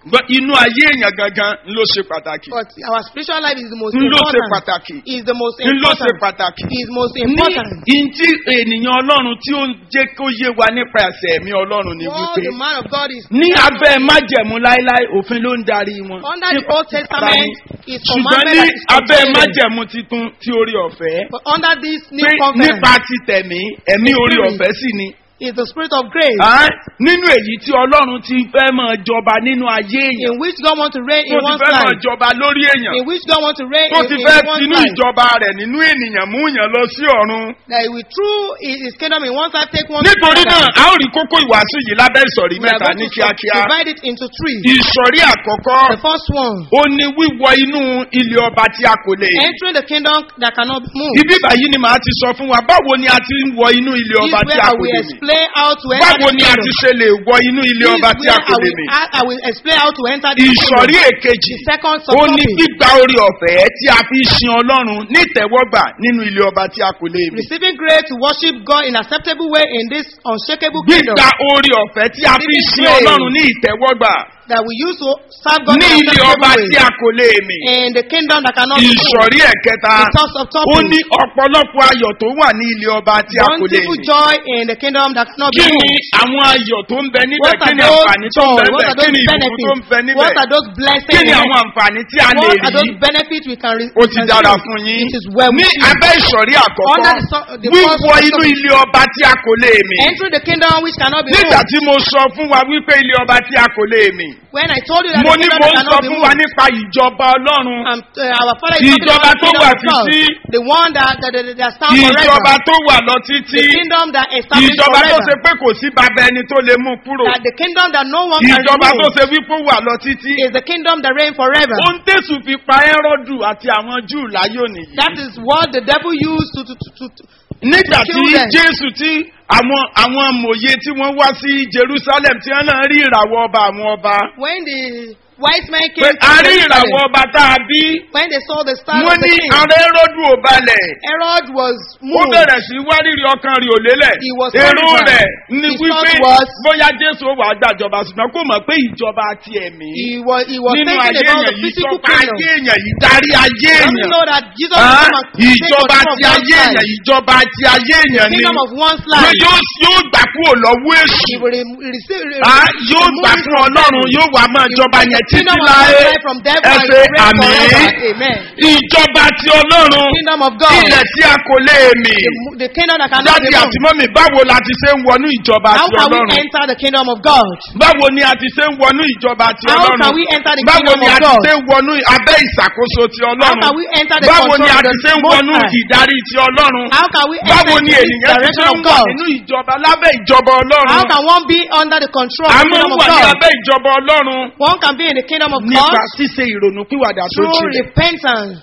Gbọ́, inú ayé èèyàn gangan ló ṣe pàtàkì But our spiritual life is the most ló ṣe important. pàtàkì Is the most ló ṣe important. pàtàkì. Is most ní important. ìntí ènìyàn ọlọ́run tí ó ń jẹ́ kó yé wa nípa ẹ̀sẹ̀ ẹ̀mí ọlọ́run ni What wípé the man of God is ní abẹ́ májẹ̀mú láéláé òfin ló ń darí wọn. under the Old Testament is ṣùgbọ́n commandment ní that is abẹ́ contained. májẹ̀mú titun tí orí ọ̀fẹ́ But under this new pé covenant nípa ti tẹ̀mí ẹ̀mí The orí Spirit. ọ̀fẹ́ sì ni. is the spirit of grace Ah, nínú èyí tí ọlọ́run ti fẹ́ máa jọba nínú ayé èèyàn in which God wants to reign tó in ti one's fẹ́ máa life. jọba lórí èèyàn In which God wants to reign tó in, ti in fẹ́ one's tinú life. ìjọba rẹ̀ nínú ènìyàn mú yàn lọ sí ọ̀run. That he will through his his kingdom in one's life take one to nítorí náà another. a ó rí kókó ìwàásù yìí lábẹ́ ìsọ̀rí We are mẹ́ta going ní to kíákíá. divide it into three. ìsọ̀rí àkọ́kọ́ The first one, ó ní wíwọ inú ilé ọba tí a kò lè. entering the kingdom that cannot be moved. ibi báyìí ni màá ti sọ fún wa báwo ni a ti ń wọ inú ilé This is ọba tí where a I kò will lè mì. explain how to enter báwo the ni a ti kingdom. ṣe lè wọ inú ilé This is ọba tí a where kò I lè will, mì. I, I will explain how to enter the ìsọ̀rí kingdom. èkejì The second ó ní subtopic, gbígba orí ọ̀fẹ́ tí a fi sin ọlọ́run ní ìtẹ́wọ́gbà nínú ilé ọba tí a kò lè mì. receiving grace to worship God in acceptable way in this unshakable kingdom gbígba orí ọ̀fẹ́ tí a fi Receiving sin grace. ọlọ́run ní ìtẹ́wọ́gbà that we use to serve God ní in ilé acceptable ọba way tí a kò lè mì. in the kingdom that cannot be moved. ìsọ̀rí ẹ̀kẹta The source of ó topic, ní ọ̀pọ̀lọpọ̀ ayọ̀ tó wà ní ilé ọba tí a kò lè bountiful mì. joy in the kingdom that cannot be kí ni moved. àwọn ayọ̀ tó ń bẹ níbẹ̀ What kí are ni those àǹfààní tó ń joy? bẹ What níbẹ̀ are kí ni those ìbùkún tó ń bẹ benefits? níbẹ̀ What are those blessings? kí ni àwọn àǹfààní tí a lè What are rí those benefits we can re- ó ti can dára receive? fún yín It is well ní with you. abẹ́ ìsọ̀rí àkọ́kọ́ Under the so- the first wíwọ inú topic. ilé ọba tí a kò lè mì Entering the kingdom which cannot be nígbà moved. tí mo sọ fún wa wípé ilé ọba tí a kò lè mì When I told you that mo the ní kingdom mo that ń sọ cannot be fún wa moved, nípa ìjọba ọlọ́run and uh, our father is talking Ìjọba about the tó kingdom wà of God, títí. the one that that, that, that stands ìjọba forever, tó wà lọ títí the kingdom that established ìjọba tó ṣe forever, pé kò sí bàbá ẹni tó lè mú kúrò that the kingdom that no one can ìjọba tó remove ṣe wípé ó wà lọ títí is the kingdom that reigns forever. ohun tẹ̀sù fi pa ẹ́rọ́dù àti àwọn júù láyò nìyí. That is what the devil used to to to. to, to nígbà tí kill them. jésù tí àwọn àwọn mòye tí wọ́n wá sí jerusalem tí wọ́n náà rí ìràwọ̀ ọba àwọn ọba when the wise men pé came to a rí Jerusalem, ìràwọ̀ ọba tá a bí when they saw the star wọ́n of the ní king, ara ẹ́rọ́dù ò balẹ̀ Herod was ó moved. bẹ̀rẹ̀ sí wárìrì ọkàn rí òlélẹ̀ He was èrò horrified. rẹ̀ ní His wípé thought was- bóyá jésù ó wàá gbàjọba ṣùgbọ́n kò mọ̀ pé ìjọba ti ẹ̀mí He was he was nínú thinking ayé about the èèyàn yìí physical ìjọba ayé kingdom. èèyàn yìí darí ayé Don't you èèyàn know that Jesus Ah, will come and take ìjọba control of ti one's ayé èèyàn life? ìjọba ti ayé èèyàn ni Kingdom of one's pé life. yóò yóò gbà kúrò lọ́wọ́ èṣù He will re- receive. re- Ah, yóò remove gbà it fún from ọlọ́run devil. yóò wà máa jọba yẹn The títí kingdom of láé one's life from devil and ẹsẹ̀ reign àmì forever. Amen. ìjọba ti ọlọ́run Kingdom of God. ilẹ̀ tí a kò lè mì The, mo- the kingdom that cannot jáde be àti moved. mọ́mì báwo la ti ṣe ń wọnú ìjọba How ti can we ọlọ́run enter the kingdom of God? báwo ni a ti ṣe ń wọnú ìjọba ti How ọlọ́run can we enter the báwo kingdom ni a of ti God? ṣe ń wọnú abẹ́ ìṣàkóso ti How ọlọ́run can we enter the báwo ni control a of ti ṣe the ń Most wọnú High? ìdarí ti ọlọ́run How can we báwo enter ni into this ènìyàn ti direction ṣe of ń wà God? nínú ìjọba lábẹ́ ìjọba How ọlọ́run can one be under the control a of the máa ń kingdom of wà ní God? abẹ́ ìjọba ọlọ́run One can be in the kingdom of nípa God ṣíṣe ìrònúpìwàdà tó through jinlẹ̀ repentance,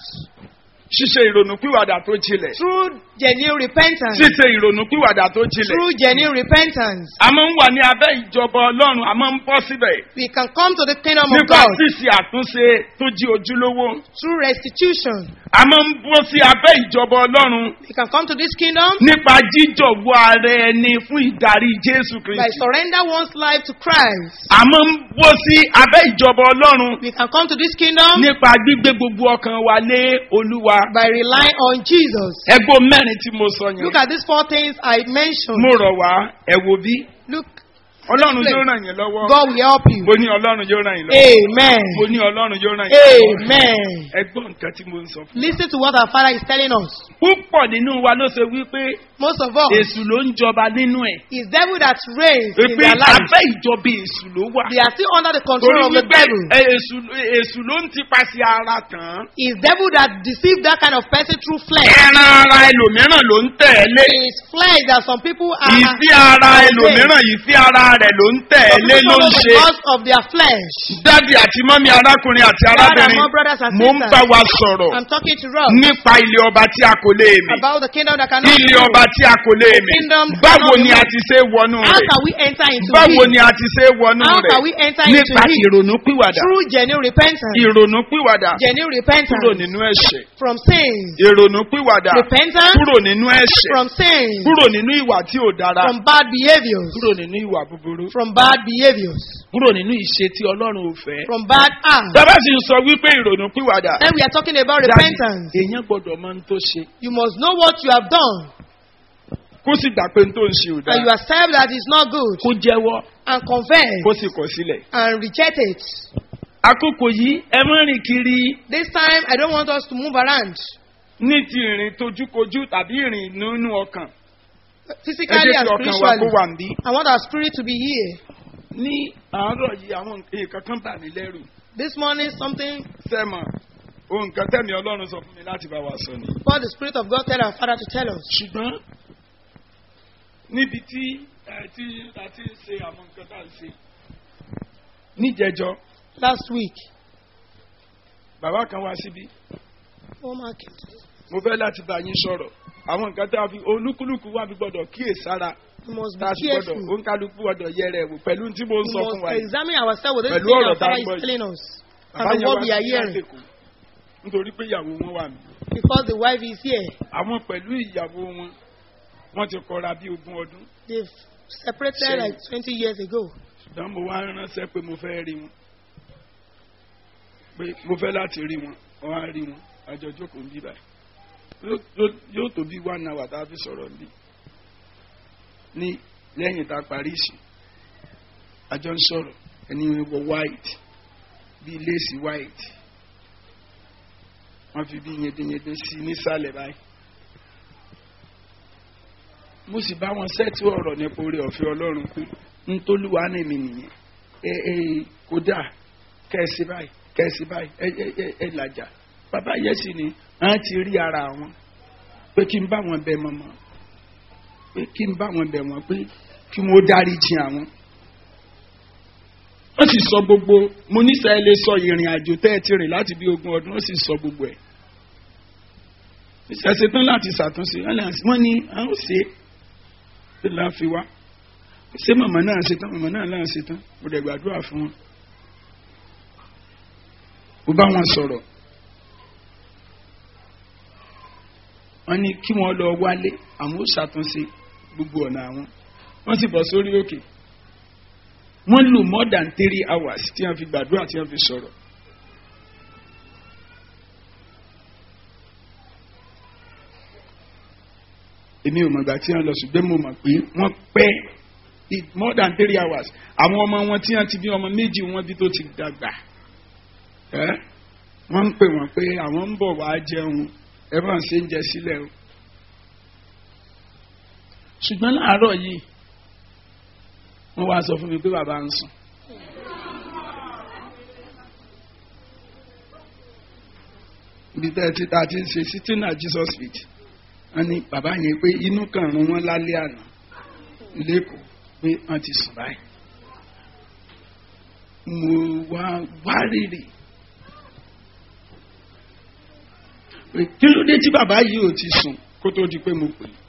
ṣíṣe ìrònúpìwàdà tó jinlẹ̀ through genuine repentance, ṣíṣe ìrònúpìwàdà tó jinlẹ̀ through genuine repentance. a máa ń wà ní abẹ́ ìjọba ọlọ́run a máa ń bọ́ síbẹ̀ We can come to the kingdom of nípa God ṣíṣe àtúnṣe tó jí ojúlówó through restitution. a máa ń bọ́ sí abẹ́ ìjọba ọlọ́run We can come to this kingdom nípa jíjọ̀wọ́ ara ẹni fún ìdarí jésù by kristi surrender one's life to Christ. a máa ń bọ́ sí abẹ́ ìjọba ọlọ́run We can come to this kingdom nípa gbígbé gbogbo ọkàn wa lé olúwa by relying on Jesus. ẹgbó mẹ́rin tí mo sọ yẹn Look at these four things I mentioned. mo rọ̀ wá ẹ wo bí Look, ọlọ́run Let's play. yóò ràn yín lọ́wọ́ God will help you. mo ní ọlọ́run yóò ràn yín lọ́wọ́ Amen. mo ní ọlọ́run yóò ràn yín lọ́wọ́ Amen. ẹgbọ́n nǹkan tí mo ń sọ fún Listen to what our Father is telling us. púpọ̀ nínú wa ló ṣe wípé Most of all, èṣù ló ń jọba nínú ẹ̀ it's devil that reigns in pé their life. abẹ́ ìjọba èṣù ló wà They are still under the torí control of the wípé devil. ẹ, èṣù èṣù ló ń tipasẹ̀ ara tán It's devil that deceives that kind of person through flesh. ẹran ara ẹlòmíràn ló ń tẹ̀lé It's flesh that some people are. ìfí ara ẹlòmíràn ìfí ara rẹ̀ ló ń some tẹ̀lé people ló ń follow ṣe because of their flesh. dádì àti mọ́mí arákùnrin àti Dad and arábìnrin mom, brothers and mo ń sisters. bá wa sọ̀rọ̀ I'm talking to Rob nípa ilé ọba tí a kò lè mì about the kingdom that cannot ilé be ọba moved. tí a kò lè mì kingdom báwo cannot ni be a moved. ti ṣe wọnú How rẹ̀ can we enter into báwo it? ni a ti ṣe wọnú How rẹ̀ can we enter into nípa it? ìrònúpìwàdà Through genuine repentance. ìrònúpìwàdà Genuine kúrò repentance nínú ẹ̀ṣẹ̀ from sin. ìrònúpìwàdà Repentance kúrò nínú ẹ̀ṣẹ̀ from sin. kúrò nínú ìwà tí ò dára From bad behaviors. kúrò nínú ìwà búburú búburú from bad behaviors, kúrò nínú ìṣe tí ọlọ́run ò fẹ́. from bad acts. bàbá sì ń sọ wípé ìrònú pìwàdà. Then we are talking about Daddy, repentance. èèyàn gbọ́dọ̀ mọ ohun tó ṣe You must know what you have done kó sì gbà pé ohun tó ń ṣe ò and you dáa accept that it's not good kó jẹ́wọ́ and confess kó sì kọ̀ sílẹ̀. and reject it. àkókò yìí ẹ má rìn kiri This time, I don't want us to move around ní ti ìrìn tojúkojú tàbí ìrìn nínú ọkàn. ẹ physically jẹ́ and kí ọkàn wa kó spiritually. wà níbí. I want our spirit to be here. ní àárọ̀ yìí àwọn nǹkan kan bà mí lẹ́rù. This morning, something sẹ́mọ̀ ohun kan tẹ̀mí ọlọ́run sọ fún mi láti bá wa sọ ni. for the Spirit of God tell our Father to tell us. ṣùgbọ́n níbi tí ẹ tí a ti ń ṣe àwọn nǹkan tá à ń ṣe níjẹjọ Last week, bàbá kan wá síbí oh my goodness. mo fẹ́ láti bá yín sọ̀rọ̀ àwọn nǹkan tá a fi olúkúlùkù wà bí gbọ́dọ̀ kíyèsára we must tá be a sì gbọ́dọ̀ careful. òǹkálukú gbọ́dọ̀ yẹrẹ wò pẹ̀lú tí mo ń We sọ fún wa must yìí. examine ourselves with this Pẹ̀lú thing ọ̀rọ̀ our tá a Father gbọ́ is yìí. telling us bàbá and yẹn what wá we are sí hearing lásìkò nítorí pé ìyàwó wọn wà mí. because the wife is here. àwọn pẹ̀lú ìyàwó wọn wọ́n ti kọra bí ogún ọdún They've separated Shame. like 20 years ago. ṣùgbọ́n mo wá ránṣẹ́ pé mo fẹ́ rí wọn pé mo fẹ́ láti rí wọn wọ́n á rí wọn àjọ jókòó ń bí báyìí Yóò- yóò- yóò tó bí one hour tá a fi sọ̀rọ̀ ń bí ní lẹ́yìn tá a parí ìsìn àjọ ń sọ̀rọ̀ ẹni wọ white bíi lace white wọ́n fi bí yẹdẹyẹdẹ sí nísàlẹ̀ báyìí mo sì bá wọn sẹ́ẹ̀tì ọ̀rọ̀ nípa orí ọ̀fẹ́ ọlọ́run pé ntolúwa ní mi nìyẹn ẹ ẹ kódà kẹ́ẹ̀sì báyìí kẹ́ẹ̀sì báyìí ẹ ẹ ẹ ẹ làjà bàbá yẹn sì ni àwọn ti rí ara wọn pé kí n bá wọn bẹ mọ́mọ́ pé kí n bá wọn bẹ wọn pé kí wọn ó dárí jìn àwọn. wọ́n sì sọ gbogbo mo níṣẹ́ lè sọ ìrìn àjò tẹ́ ẹ ti rìn láti bí ogún ọdún wọ́n sì sọ gbogbo ẹ̀. ìṣẹ̀ṣẹ̀ tán láti ṣàtúnṣe wọ́n ní àwọn ò ṣe é la fi wá ṣé màmá náà ṣe tán màmá náà náà ṣe tán mo dẹ̀ gbàdúrà fún wọn. mo bá wọn sọ̀rọ̀ wọ́n ní kí wọ́n lọ wálé àwọn ó ṣàtúnṣe gbogbo ọ̀nà àwọn wọ́n sì bọ̀ sórí òkè wọ́n lò more than three hours tí wọ́n fi gbàdúrà tí wọ́n fi sọ̀rọ̀. èmi ò mọ̀gbà tí wọ́n lọ ṣùgbọ́n mo mọ̀ pé wọ́n pẹ́ it more than three hours àwọn ọmọ wọn tí wọ́n ti bí ọmọ méjì wọn bí tó ti dàgbà ẹ́ wọ́n ń pè wọ́n pé àwọn ń bọ̀ wá jẹun ẹ bá ń ṣe ń jẹ sílẹ̀ o ṣùgbọ́n láàárọ̀ yìí wọ́n wá sọ fún mi pé bàbá ń sùn. ibi tẹ́ ẹ ti ta ti ń ṣe sitting at Jesus feet wọ́n ní bàbá yẹn pé inú kan rún wọn lálẹ́ àná lẹ́kọ̀ọ́ pé wọ́n ti sùn báyìí. mo wá wárìrì pé kí ló dé tí bàbá yìí ò ti sùn kó tó di pé mo pè é.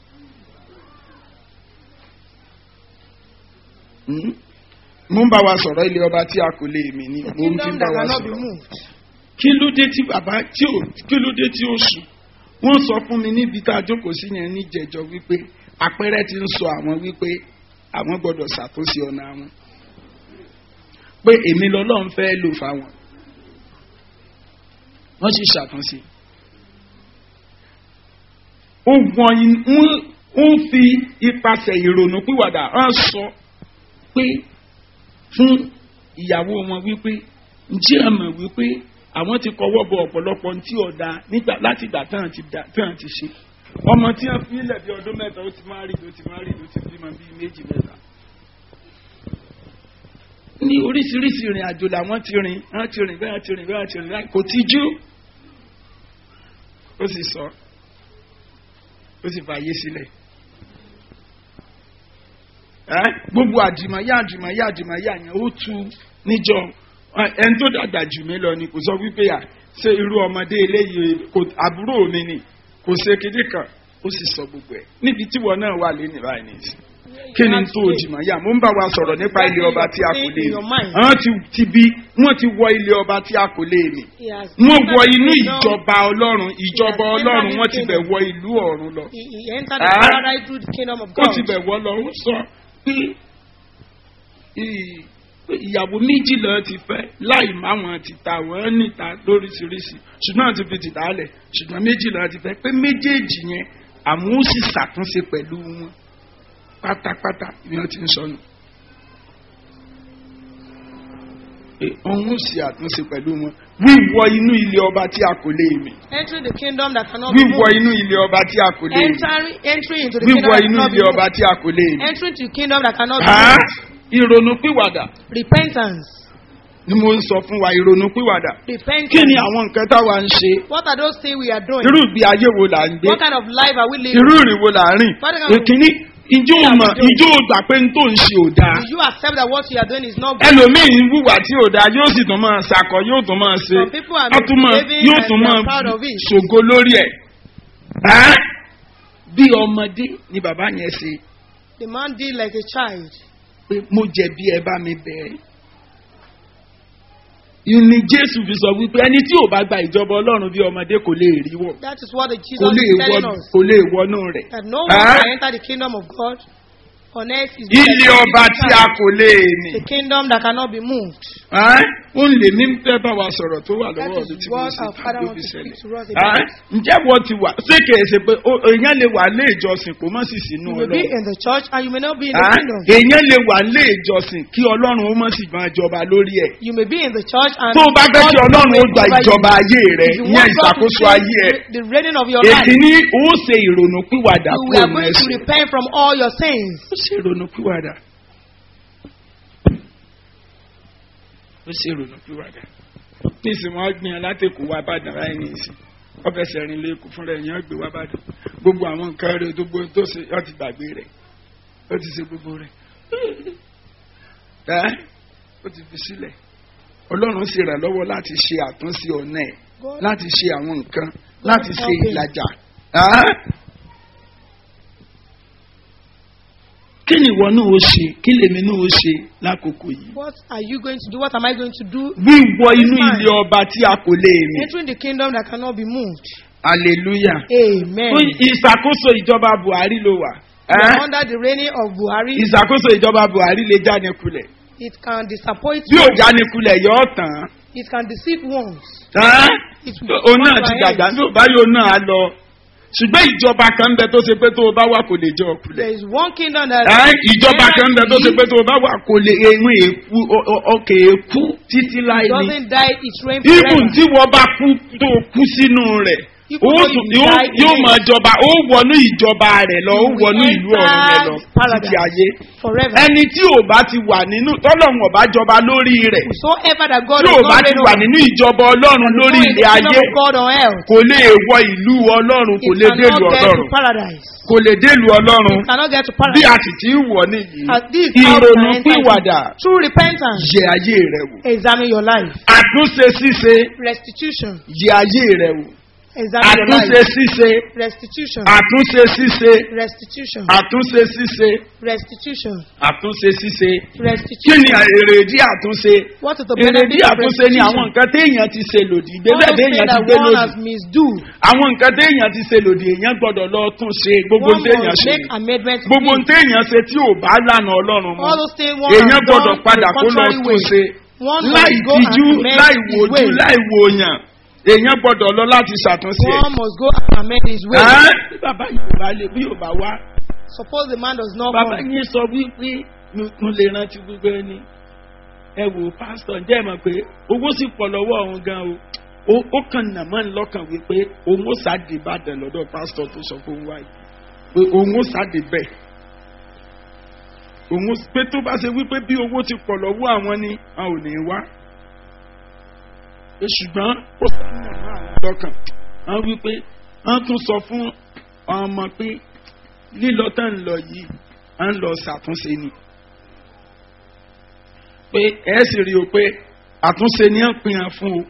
Hmm? mo ń bá wa sọ̀rọ̀ ilé ọba tí a kò lè mì ní The mo ń fi kingdom bá that wa cannot be sọ̀rọ̀ moved. kí ló dé tí bàbá tí ò kí ló dé tí ó sùn wọ́n sọ fún mi níbi tá a jókòó sí yẹn níjẹ̀jọ́ wípé àpẹẹrẹ ti ń sọ àwọn wípé àwọn gbọ́dọ̀ ṣàtúnṣe ọ̀nà àwọn pé èmi lọ́lọ́run fẹ́ lò fáwọn wọ́n sì ṣàtúnṣe. ó wọ̀n ń fi ipasẹ̀ ìrònú pìwàdà hàn sọ pé fún ìyàwó wọn wípé ǹjẹ́ ẹ mọ̀ wípé àwọn ti kọwọ́ bọ ọ̀pọ̀lọpọ̀ tí ọ̀dà nígbà láti ìgbà tán ti dà tán ti ṣe ọmọ tí wọ́n fi ilẹ̀ bí ọdún mẹ́ta ó ti máa rí ló ti máa rí ló ti bímọ bíi méjì mẹ́ta. ní oríṣiríṣi ìrìn àjò làwọn ti rìn wọ́n ti rìn bẹ́ẹ̀ ti rìn bẹ́ẹ̀ ti rìn láì kò tíjú ó sì sọ ó sì fàyè sílẹ̀ ẹ́ gbogbo àjùmọ̀yá àjùmọ̀yá àjùmọ̀yá yẹn ó tu níjọ ẹni tó dàgbà jù mí lọ ni kò sọ wípé à ṣé irú ọmọdé eléyìí kò àbúrò mi ni kò ṣe kéde kan ó sì sọ gbogbo ẹ̀ níbi tí wọn náà wà lẹ́nu báyìí nìyí kí ni tó jìmọ̀yá mo ń bá wa sọ̀rọ̀ nípa ilé ọba tí a kò lè mi àwọn ti ti bí wọ́n ti wọ ilé ọba tí a kò lè mi He has wọ́n wọ entered inú the kingdom. ìjọba ọlọ́run ìjọba He has ọlọ́run entered wọ́n the ti bẹ̀ kingdom. wọ ìlú ọ̀run lọ He, he entered the Ah. paradise through the kingdom of ó God. ti bẹ̀ wọ́ lọ ó sọ pé ì- pé ìyàwó méjìlá ti fẹ́ láì má wọn ti ta wọ́n níta lóríṣiríṣi ṣùgbọ́n àti fi tìta lẹ̀ ṣùgbọ́n méjìlá ti fẹ́ pé méjèèjì yẹn àwọn ó sì ṣàtúnṣe pẹ̀lú wọn pátápátá ni wọ́n ti ń sọnù. pé òun ó sì àtúnṣe pẹ̀lú wọn wíwọ inú ilé ọba tí a kò lè mì Entering the kingdom that cannot be wíwọ moved. inú ilé ọba tí a kò lè mì Entering, entering into the kingdom wíwọ that inú cannot be ilé ọba moved. tí a kò lè mì. Entering to the kingdom that cannot be Á, moved. ìrònú pìwàdà Repentance. ni mo ń sọ fún wa ìrònú pìwàdà Repentance. kí ni àwọn nǹkan táwa ń ṣe What are those things we are doing? irú ìgbé ayé wo là ń gbé What kind of life are we living? irú ìrìn wo là ń rìn What kind of- èkíní ìjó mọ̀ ìjó gbà pé n tó ń ṣe ò dáa Do you accept that what you are doing is not good? ẹlòmíì ń wùwà tí ò dáa yóò sì tún máa ṣàkọ yóò tún máa ṣe Some people are á tún máa misbehaving yóò and tún they máa are proud of it. ṣògo lórí ẹ̀ Á, bí ọmọdé ni bàbá yẹn ṣe The man did like a child. pé mo jẹ̀bi ẹ bá mi bẹ̀ẹ́. ìní jésù fi sọ wípé ẹni tí ò bá gba ìjọba ọlọ́run bí ọmọdé kò lè rí wọ̀ That is what the kò Jesus lè is wọ telling us. kò lè wọnú rẹ̀. That no one Ah. can enter the kingdom of God on earth is ilé ọba tí a kò lè nì. the kingdom that cannot be moved. Ẹ́, ó ń lè mí fẹ́ bá wa sọ̀rọ̀ tó wà That lọ́wọ́ is mi tí mo what sì our Father tàbí wants to ṣẹlẹ̀. speak to us Ẹ́, about. ǹjẹ́ wọ́n ti wà ṣé kìí ṣe pé ó- èèyàn lè wà lé ìjọsìn kó má sì sínú You may be ọlọ́run. in the church and you may not be in the Ẹ́, kingdom. èèyàn lè wà lé ìjọsìn kí ọlọ́run ó má sì máa jọba lórí ẹ̀. You may be in the church and tó o bá fẹ́ kí God ọlọ́run ó will gba over you. ìjọba ayé rẹ If you ìyẹn want God to ìṣàkóso change ayé ẹ the, the reigning of your life, èkìní ó ṣe ìrònú pìwàdà you kúrò are going to mẹ́sìn repent from all your sins. ó ṣe ìrònú pìwàdà ó ṣe ìrònú pìwàdà nísìnyí wọn gbìyànjú látẹkù wá bàdàn ráì nísìnyí wọn fẹsẹ̀ rìn lẹ́kọ̀ọ́ fúnra ẹ̀ yẹn gbé wá bàdàn gbogbo àwọn nǹkan rẹ gbogbo tó ṣe ọ ti gbàgbé rẹ ó ti ṣe gbogbo rẹ ẹ ó ti fi sílẹ̀ ọlọ́run sì rà lọ́wọ́ láti ṣe àtúnṣe ọ̀nà ẹ̀ God, láti ṣe àwọn nǹkan láti ṣe help him. ìlàjà. Ah? kí ni ìwọ náà ó ṣe kí lèmi náà ó ṣe lákòókò yìí. what are you going to do? What am I going to do? wíwọ inú Fine. ilé ọba tí a kò lè rìn. Entering the kingdom that cannot be moved. hallelujah. Amen. fún ìṣàkóso ìjọba buhari ló wà. You Eh? are under the reigning of Buhari. ìṣàkóso ìjọba buhari lè jáde kulẹ̀. It can disappoint bí ò you. jáde kulẹ̀ yọ ọ́ tán. It can deceive ones. Ah? It will òun náà come ti to an dàgbà end. ní òbáyọ náà á lọ. ṣùgbọ́n ìjọba kan ń bẹ tó ṣe pé tó o bá wà kò lè jọ kulẹ̀. There is one kingdom that Ẹ́, ìjọba kan ń bẹ tó ṣe pé It tó o bá wà kò lè ehun èkú ọ- ọ- ọkè èkú títí láì ní. doesn't die, it reigns Ibùn forever. tí wọ́n bá kú tó o kú sínú rẹ̀. Even ó though tún- you yóò- die in Yóò it. máa jọba, ó wọnú ìjọba rẹ̀ lọ, ó You will wọnú ìlú ọ̀run rẹ̀ lọ enter paradise. títí ayé. Forever. Ẹni tí ò bá ti wà nínú tọ́lọ́run ọ̀bá jọba lórí rẹ̀. Whosoever that God Tí ò does bá not ti reign wà over, nínú ìjọba Ọlọ́run is lórí not in the ilé kingdom ayé. of God on earth. Kò lè wọ ìlú Ọlọ́run, kò It lè cannot délùú get to Ọlọ́run. paradise. Kò lè délùú Ọlọ́run. It cannot get to Bí paradise. a sì ti ń wọ̀ nìyí. As this is how we Ìrònú can enter pìwàdà into true repentance. yẹ ayé rẹ̀ wò. Examine your life. Àtúnṣe ṣíṣe Restitution. yẹ ayé rẹ̀ wò. Examine your Àtúnṣe life. ṣíṣe. Restitution. Àtúnṣe ṣíṣe. Restitution. Àtúnṣe ṣíṣe. Restitution. Àtúnṣe ṣíṣe. Kí Restitution. ni èrèdí àtúnṣe? What is the Èrèdí benefit of àtúnṣe ni àwọn restitution? nǹkan téèyàn ti ṣe lòdì. All Ìgbésẹ̀ those things téèyàn ti that gbé one lòdì. has misdo. Àwọn nǹkan téèyàn ti ṣe lòdì èèyàn gbọ́dọ̀ lọ tún ṣe gbogbo One téèyàn must ṣe. make amendments. to Gbogbo it. téèyàn ṣe tí ò bá lànà Ọlọ́run mu. All those things one Èèyàn has gbọ́dọ̀ done padà the kó lọ contrary tún way. ṣe. One Láì must go and tijú, amend láì his wojú, way. láì wòyàn. Èèyàn gbọ́dọ̀ lọ láti ṣàtúnṣe ẹ̀. One must go and amend his way. Ẹ́, bí bàbá yìí ò bá lè bí ò bá wá. Suppose the man does not Bàbá come. yín sọ wípé mo lè rántí gbogbo ẹni. Ẹ wò pásítọ̀ ǹjẹ́ ẹ mọ̀ pé owó sì pọ̀ lọ́wọ́ òun gan o. Ó ó kàn nà mọ́ ní lọ́kàn wípé òun ó sáde Ìbàdàn lọ́dọ̀ pásítọ̀ tó sọ fún wa yìí. Pé òun ó sáde bẹ́ẹ̀. Òun ó- pé tó bá ṣe wípé bí owó ti pọ̀ lọ́wọ́ àwọn ni a ò ní wá. Pé ṣùgbọ́n ó sọ nà mọ́ àwọn lọ́kàn. Wọ́n wípé wọ́n tún sọ fún ọmọ pé lílọ tá ń lọ yìí à ń lọ ṣàtúnṣe ni pé ẹ sì rí o pé àtúnṣe ni à ń pin hàn fún o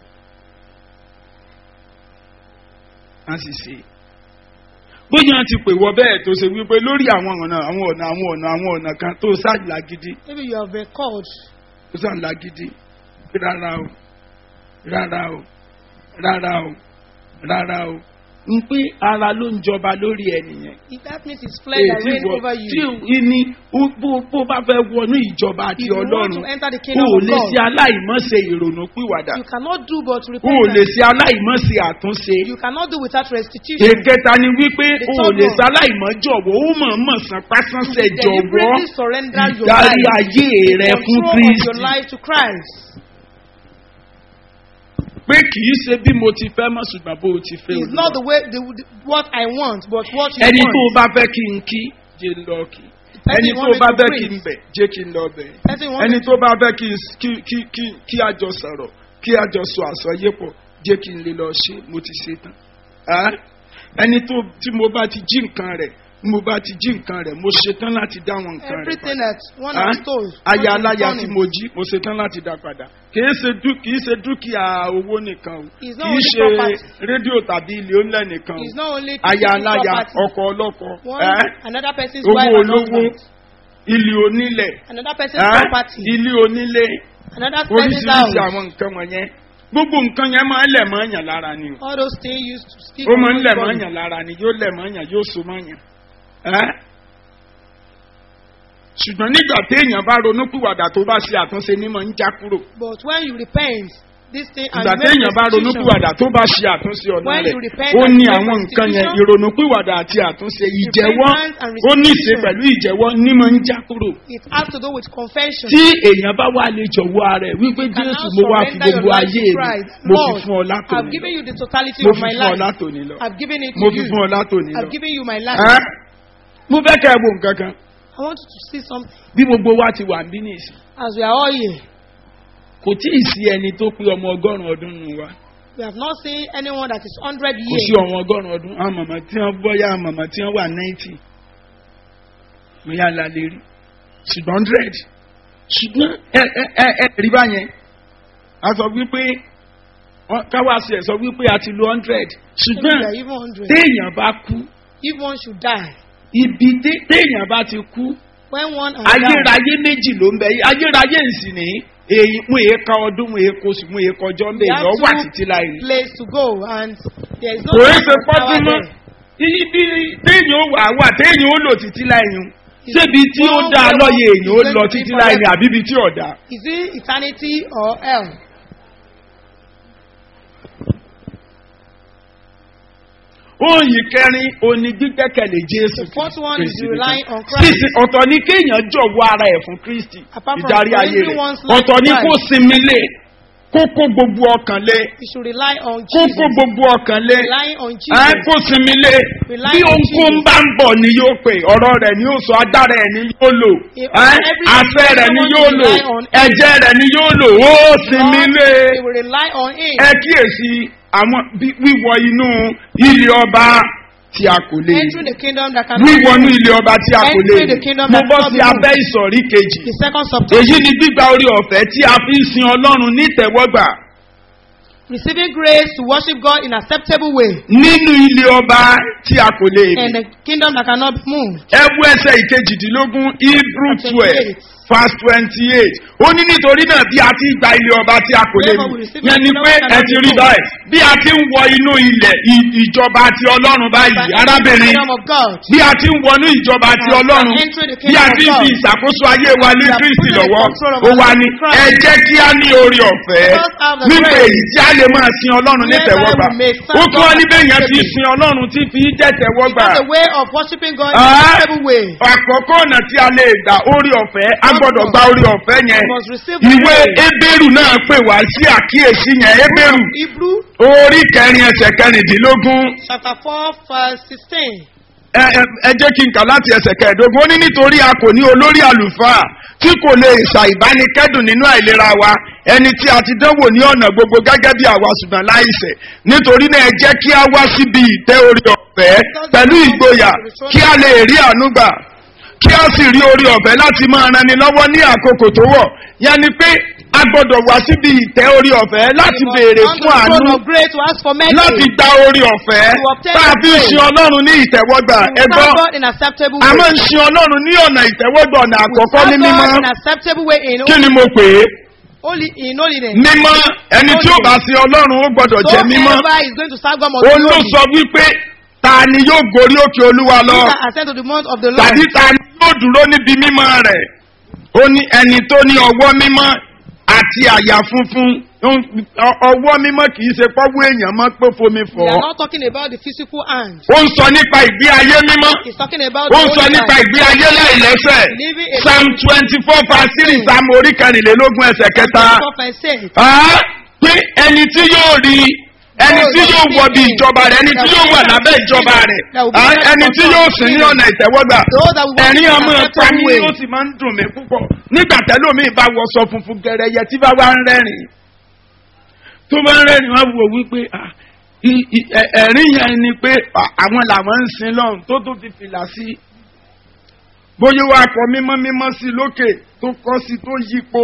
a sì ṣe bóyá a ti pè wọ bẹ́ẹ̀ tó ṣe wípé lórí àwọn ọ̀nà àwọn ọ̀nà àwọn ọ̀nà àwọn ọ̀nà kan tó ṣáàlà gidi Maybe you have been called. tó ṣáàlà gidi rárá o rárá o rárá o rárá o ń pé ara ló ń jọba lórí ẹnìyẹn. If that means it's flesh that Èyí reign wọ- over tí you. ìní bó bó bá fẹ́ wọnú ìjọba àti If you want ọlọ́run to enter the o kingdom ò of lè God, ṣe aláìmọ́ṣe ìrònú pìwàdà you cannot do but o ò lè repentance. ṣe aláìmọ́ṣe àtúnṣe. You cannot do without restitution. èkẹta ni wípé The o ò third lè one. ṣe aláìmọ́jọ̀wọ́ ó mọ̀ mọ̀ sàn pásánṣẹ́ jọ̀wọ́ Deliberately surrender your ìdarí life, ayé rẹ fún control of your kristi life to Christ. pé kì í ṣe bí mo ti fẹ́ mọ̀ ṣùgbọ́n bó o ti fẹ́ It's not the olúwa. way the, the, what I want, but what you ẹni tó o want. bá fẹ́ kí n kí jẹ́ ń lọ kí ẹni tó o bá fẹ́ kí n bẹ̀ jẹ́ kí n lọ bẹ̀ Person you want ẹni me tó bá fẹ́ kí n- kí kí kí kí a jọ sọ̀rọ̀ kí a jọ sọ àsọyépọ̀ jẹ́ kí n lè lọ ṣe mo ti ṣe tán Ẹ́? ẹni tó tí mo bá ti jí nǹkan rẹ̀ mo bá ti jí nǹkan rẹ̀ mo ṣe tán láti dá àwọn nǹkan rẹ̀ Everything padà that one Ẹ́? has told. aya one aláya has tí done mo it. jí mo ṣe tán láti dá padà kìí ṣe dú- kìí ṣe dúkìá owó nìkan o It's not kìí only ṣe property. rédíò tàbí ilé onílẹ̀ nìkan It's o not only aya physical aláya property. ọkọ ọlọ́kọ One, ẹ́? another person's owó wife and olówó husband. ilé onílẹ̀ Another person's ẹ́? property. ilé onílé Another person's oríṣiríṣi house. àwọn nǹkan wọ̀nyẹn gbogbo nǹkan yẹn máa ń lẹ̀ mọ́ èèyàn lára ni o All those things used to speak ó máa ń on lẹ̀ God's mọ́ body. èèyàn lára ni yóò lẹ̀ mọ́ èèyàn yóò so mọ́ èèyàn ẹ́? ṣùgbọ́n nígbà téèyàn bá ronúpìwàdà tó bá ṣe àtúnṣe ní mọ̀ ń já kúrò But when you repent, this thing and ìgbà you make téèyàn bá restitution, ronúpìwàdà tó bá ṣe àtúnṣe ọ̀nà When rẹ̀ you repent ó and ní you make àwọn nǹkan yẹn restitution, ìrònúpìwàdà àti àtúnṣe ìjẹ́wọ́ repentance and ó ní í ṣe restitution. pẹ̀lú ìjẹ́wọ́ ní mọ̀ ń já kúrò it has to do with confession. tí èèyàn bá wà lè jọ̀wọ́ ara ẹ̀ wípé You can jésù now mo wá fi surrender your gbogbo life ayé to mi Christ. mo fi Lord, fún ọ I've látòní given lọ you the totality mo of fi my fún ọ life. látòní lọ I've given it to mo fi you. fún ọ látòní lọ I've given you my life. Ẹ́? mo fẹ́ kẹ́ ẹ wo nǹkan kan I want you to see something. bí gbogbo wa ti wà ń bí nìsí As we are all here, kò tí ì sí ẹni tó pé ọmọ ọgọ́rùn-ún ọdún nù wa we have not seen anyone that is 100 kò sí years. ọmọ ọgọ́rùn-ún ọdún àwọn màmá tí wọ́n bọ́yá àwọn màmá tí wọ́n wà náìtì mo yà la lè rí ṣùgbọ́n hundred ṣùgbọ́n ẹ ẹ ẹ ẹ rí báyẹn a sọ wípé wọ́n- káwá sí ẹ̀ sọ wípé a ti lo hundred Maybe ṣùgbọ́n we are even 100. téèyàn bá kú If one should die, ibi té- téèyàn bá ti kú when one has died, ayérayé méjì ló ń bẹ yí ayérayé nsì ní èyí mú èé ka ọdún mú èé kóṣù mú èé kọjọ́ ń bẹ we have èèyàn wà two títí láì rí. place to go and there is no kò é time ṣe for power pọ́dún mọ́ there. ibi téèyàn ó wà wà téèyàn ó lò títí láì yún ṣébi tí ó One dá way lọ́yẹ̀ èèyàn ó is lọ going to be títí láì ní forever. àbí ibi tí ọ̀dà. Is it eternity or hell? Oyin kẹrin oní gbígbẹ́kẹ̀lé Jésù. The fourth one is Kristi relying nìkan. on Christ. Sísìn ọ̀tọ̀ ni kéèyàn jọ̀wọ́ ara ẹ̀ fún Kristi. Apart from Ìdarí ayé surrendering rẹ̀. one's life Ọ̀tọ̀ ni to kó Christ. sinmi lé. Kó kó gbogbo ọkàn lé. You should rely on Kó Jesus. kó gbogbo ọkàn lé. Relying on Ẹ Jesus. kó sinmi lé. Rely Bí on ohunkóhun Jesus. bá ń bọ̀ ni yóò pè. Ọ̀rọ̀ rẹ̀ ni yóò sọ, agbára ẹ̀ ni yóò lò. If Ẹ every- àṣẹ rẹ̀ ni someone yóò lò. rely on him. Ẹ̀jẹ̀ rẹ̀ ni yóò lò. Ó sinmi Lord, lé. They will rely on Him. Ẹ kíyèsí àwọn bí- wíwọ inú ilé ọba tí a kò lè Entering the kingdom that cannot wíwọnú be ilé ọba tí a kò lè Entering the kingdom mo that bọ́ cannot sí be abẹ́ ìsọ̀rí kejì The second subtopic. èyí ni gbígba orí ọ̀fẹ́ tí a fi ń sin ọlọ́run nítẹ̀wọ́gbà Receiving grace to worship God in acceptable way. nínú ilé ọba tí a kò lè And the kingdom that cannot be moved. ẹ wú ẹsẹ̀ ìkejìdínlógún hebrew twelve 28. verse twenty eight ó ní nítorí náà bí a ti gba ilé ọba tí a kò lè Therefore mú we receive yẹn the ni kingdom pé that ẹ cannot ti be rí moved. báyìí bí a ti ń wọ inú ilẹ̀ ì- ìjọba ti ọlọ́run báyìí By entering the arábìnrin kingdom of God. bí a ti ń wọnú ìjọba ti By ọlọ́run entering the bí a kingdom ti ń of fi God. ìṣàkóso ayé wa ní We are kristi putting the lọ́wọ́ control of ó our wá life ní in Christ. ẹ jẹ́ kí a ní orí ọ̀fẹ́ Let us have the nípa grace. èyí tí a lè máa sin ọlọ́run ní Whereby tẹ̀wọ́gbà we may serve ó tún wá God níbẹ̀ yẹn ti acceptably. sin ọlọ́run tí fi jẹ́ tẹ̀wọ́gbà That's the way of worshiping God in Ah. an acceptable way. àkọ́kọ́ ọ̀nà tí a lè gbà orí ọ̀fẹ́ a gbọ́dọ̀ gba orí ọ̀fẹ́ yẹn We must receive the ìwé grace. ebéèrú náà pè wá sí àkíyèsí yẹn ebéèrú Hebrew orí kẹrin ẹsẹ̀ kẹrìndínlógún chapter 4 verse 16. ẹ ẹ- ẹ jẹ́ kí n kà láti ẹsẹ̀ kẹẹ̀ẹ́dógún ó ní nítorí a kò ní olórí àlùfáà tí kò lè ṣàìbánikẹ́dùn nínú àìlera wa ẹni tí a ti dánwò ní ọ̀nà gbogbo gẹ́gẹ́ bí àwa ṣùgbọ́n láìsẹ̀ nítorí náà ẹ jẹ́ kí a wá síbi ìtẹ́ orí ọ̀fẹ́ pẹ̀lú ìgboyà kí a lè rí àánú gbà kí a sì rí orí ọ̀fẹ́ láti máa rani lọ́wọ́ ní àkókò tó wọ̀ yẹn ni pé a gbọ́dọ̀ wá síbi ìtẹ́ orí ọ̀fẹ́ láti We must béèrè come to fún the àánú throne of grace to ask for mercy. láti gba orí ọ̀fẹ́ To obtain tá a fi ń grace. sin ọlọ́run ní ìtẹ́wọ́gbà We ẹgbọ́ serve God in acceptable a way. máa ń sin ọlọ́run ní ọ̀nà ìtẹ́wọ́gbà ọ̀nà We àkọ́kọ́ ní serve mímọ́ God in acceptable way in kí ni mo pè é Holy in holiness. mímọ́ ẹni tí ó bá sin ọlọ́run ó gbọ́dọ̀ jẹ́ mímọ́ Whoever is going to serve God must ó be ló holy. sọ wípé ta ni yóò gorí òkè olúwa lọ He that ascend to the mount of the Lord. tàbí ta ni yóò dúró níbi mímọ́ rẹ̀ ó ní ẹni tó ní ọwọ́ mímọ́ àti àyà funfun Ó- ọ- ọwọ́ mímọ́ kì í ṣe pọ́wọ́ èèyàn mọ́ pé fomi We fọ́ are not talking about the physical hand. ó ń sọ nípa ìgbé ayé mímọ́ He's talking about ó the ń sọ holy nípa life. ìgbé ayé láìlẹ́sẹ̀ Living a psalm twenty four verse three psalm orí kẹrìnlélógún ẹsẹ̀ kẹta Stop and say. Ah, pé ẹni tí yóò rí ẹni tí yóò wọ bí ìjọba rẹ ẹni tí yóò wà lábẹ́ ìjọba rẹ ah, ẹni tí yóò sìn ní ọ̀nà ìtẹ́wọ́gbà ẹ̀rín ọmọ ẹ̀pá mi ó sì máa ń dùn mí púpọ̀ nígbà tẹ́lómi bá wọṣọ funfun gẹ̀rẹ́yẹ tí bá wá ń rẹ́rìn tó bá ń rẹ́rìn wá wò wípé ah, i- i- ẹ̀- ẹ̀rín yẹn ni pé ah, àwọn làwọn ń sin lọ́run tó tó fi fìlà sí bóyá wàá kọ mímọ́ mímọ́ sí lókè tó kọ́ sí tó yípo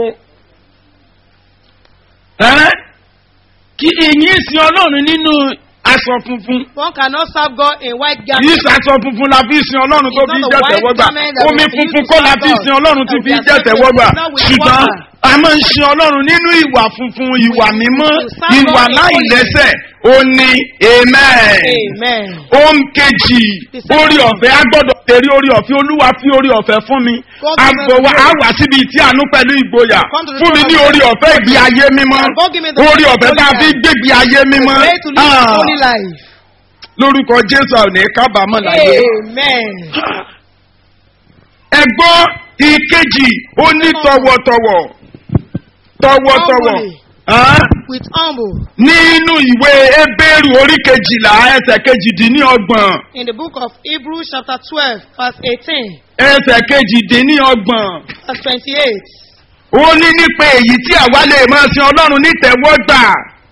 ẹ́ kí èyí sin ọlọ́run nínú aṣọ funfun One cannot serve God in white kì í garment. ṣaṣọ funfun la fi sin ọlọ́run tó It's fi not jẹ́ the white tẹ̀wọ́gbà garment that omi we use funfun to kọ́ la serve fi God. sin ọlọ́run tó And fi we are jẹ́ served tẹ̀wọ́gbà not with ṣùgbọ́n water. a máa ń sin ọlọ́run nínú ìwà funfun ìwà mímọ́ to serve ìwà God in láìlẹ́sẹ̀ ó ní amen Amen. ohun kejì The second orí one. ọ̀fẹ́ a gbọ́dọ̀ tẹ̀rí orí ọ̀fẹ́ olúwa fi orí ọ̀fẹ́ fún mi God give us agbọ̀wá grace. a wà síbi tí àánú pẹ̀lú ìgboyà Come to the fún mi throne ní of orí God. ọ̀fẹ́ ìgbé ayé mímọ́ God give me the orí ọ̀fẹ́ holy tá a fi life. gbégbé ayé mímọ́ Pray to live Ah, a holy life. lórúkọ jésù àwọn ní kábàámọ̀ láyé. Amen. ẹ̀gbọ́n ìkejì ó ní tọwọ́tọwọ́ tọwọ́tọwọ́ Humbly. Ah, With humble. nínú ìwé ebéèrú orí kejìlá ẹsẹ̀ kejìdínlọ́gbọ̀n In the book of Hebrews chapter 12 verse 18 ẹsẹ̀ kejìdínlọ́gbọ̀n. verse 28. ó ní nípa èyí tí àwa lè máa sin ọlọ́run nítẹ̀wọ́gbà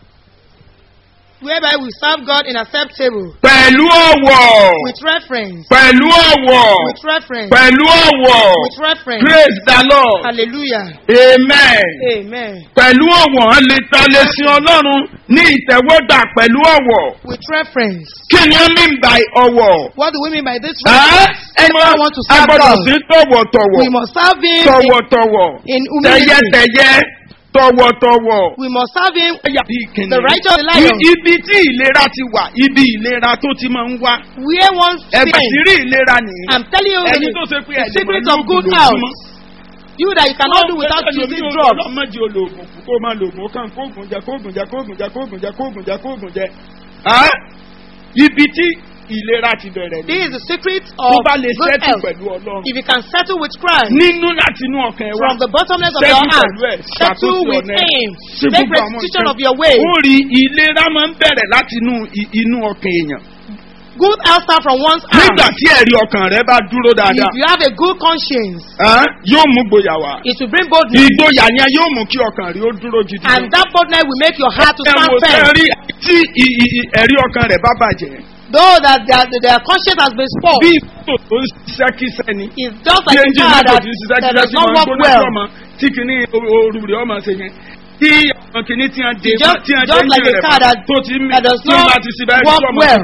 Whereby we serve God in acceptable. pẹ̀lú ọ̀wọ̀ With reference. pẹ̀lú ọ̀wọ̀ With reference. pẹ̀lú ọ̀wọ̀ With reference. praise the lord Hallelujah. amen Amen. pẹ̀lú ọ̀wọ̀ a lè ta lè sin ọlọ́run ní ìtẹ̀wọ́gbà pẹ̀lú ọ̀wọ̀ With reference. kí ni ó mean by ọ̀wọ̀ What do we mean by this Ẹ́, reference? Anyone want to a serve gbọ́dọ̀ God? sí tọ̀wọ̀tọ̀wọ̀ We must serve Him in, tọ̀wọ̀tọ̀wọ̀ in humility. tẹ̀yẹtẹ̀yẹ tọ̀wọ̀tọ̀wọ̀. We must serve Him. The The righteous lion. Ibi tí ìlera ti wà, ibi ìlera tó ti máa ń wá. Where one Ẹgbẹ́ sin. ti rí ìlera nìyí. I'm telling you Ẹni the, tó ṣe pé the ẹ̀jẹ̀ secret máa ń of good lóògùn health. lójúmọ́. You that you cannot do without using drugs. Ọlọ́mọdé olóògùn kù kó máa lògùn kàn kóògùn jẹ kóògùn jẹ kóògùn jẹ kóògùn jẹ kóògùn jẹ kóògùn jẹ. Á, Ibi tí ìlera ti bẹ̀rẹ̀ This ni. is the secret Tó of bá lè good ṣẹ́tù health. pẹ̀lú Ọlọ́run. If you can settle with Christ Nínú láti inú ọkàn ẹ̀ wá. from the bottomless of Settle your heart, pẹ̀lú ẹ̀, settle ṣàkóso with ọ̀nà ẹ̀. Him, Ṣé take gbogbo àwọn restitution nǹkan- of your way. Ó rí ìlera máa ń bẹ̀rẹ̀ láti inú i- inú ọkàn èèyàn. Good health start from one's heart. Nígbà tí ẹ̀rí ọkàn rẹ bá dúró dáadáa, If you have a good conscience, ẹ́n, yóò mú gboyà wá. it will bring boldness. Ìgboyà yẹn yóò mú kí ọkàn rí ó dúró gidi. And that boldness will make your heart to Ẹ stand wò firm. sẹ́rí tí i- i- i- ẹ̀rí ọkàn rẹ̀ bá bàjẹ́. Though that their, their conscience has been Bí spoiled, ìtò tó ń ṣiṣẹ́ kíṣẹ́ ni. it's just Bí like a ẹ́ńjìnì car mọ́tò that, tí ń ṣiṣẹ́ that kíṣẹ́ does tí not máa ń work gbóná well. sí ọmọ tí kìíní ooru rẹ̀ ọmọ ṣe yẹn. Tí àwọn kìíní tí wọ́n dé Just- tí wọ́n dé just like ẹ́ńjìnì a rẹ̀ car bá that- tó ti mí that does tí wọ́n not bá ti ṣe báyìí work tí ọmọ well.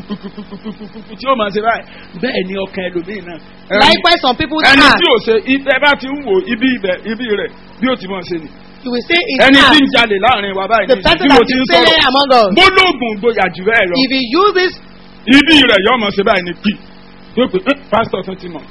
tí ó máa ṣe báyìí. Bẹ́ẹ̀ ni ọkàn ẹlòmíì náà. Likewise, some people's ẹni heart, tí ò ṣe ibẹ̀ bá ti ń wò ibi ibẹ̀ ibi rẹ̀ bí ó ti mọ̀ ṣe ni. you will say it's ẹni tí heart. ń jalè láàrin wa báyìí The ní person bí mo that ti ń is failing sọ̀rọ̀ among us. gbólóògùn gboyà jù bẹ́ẹ̀ lọ If you use this, ibi rẹ̀ yọ ọmọ ṣe báyìí ní pì yóò pè é pásítọ̀ tó ti mọ̀.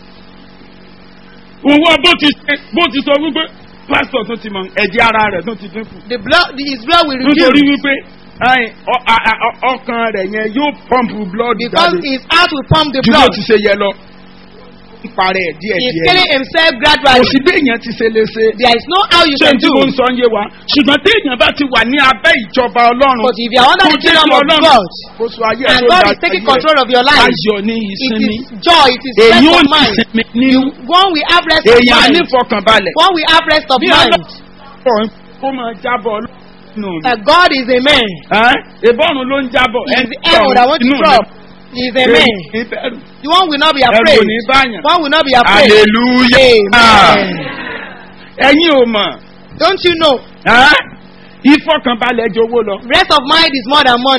òwò bó ti ṣe bó ti sọ wípé pásítọ̀ tó ti mọ̀ ẹ̀jẹ̀ ara rẹ̀ tó ti dínkù the blood, his blood will nítorí reduce wípé ayin, ọ- a- a- ọ- ọkàn rẹ̀ yẹn yóò pọ́ǹpù blood because jáde his heart will pump the ju bó blood. ti ṣe yẹ lọ. ń parẹ́ ẹ̀ díẹ̀ He's díẹ̀ killing himself kò gradually. sí bí èèyàn ti ṣe lè ṣe. There is no how you ṣé can tí do. mo ń sọ ń yé wa ṣùgbọ́n tí èèyàn bá ti wà ní abẹ́ ìjọba ọlọ́run But if you are under kò the jẹ́ kingdom kí of ọlọ́run God, kó so ayé ẹ̀ and tó God dáa is taking ayé control of your ẹ̀. life, ayọ̀ ní it ìsinmi is joy, it is èyí rest ò of ní mind. ìsinmi nínú One we have rest of èèyàn mind. ní fọkànbalẹ̀ One we have rest of bí mind. ọlọ́run kó máa jábọ̀ nínú Uh, God is a man. ìbọ̀rùn ló ń jábọ̀ He is the arrow that wants to drop. He is a man. ìbẹ̀rù The one will not be ẹ̀rù afraid. ò ní báyàn One will not be afraid. hallelujah Amen. ẹ̀yin ò mọ̀ Don't you know? ìfọkànbalẹ̀ jowó lọ Rest of mind is more than money.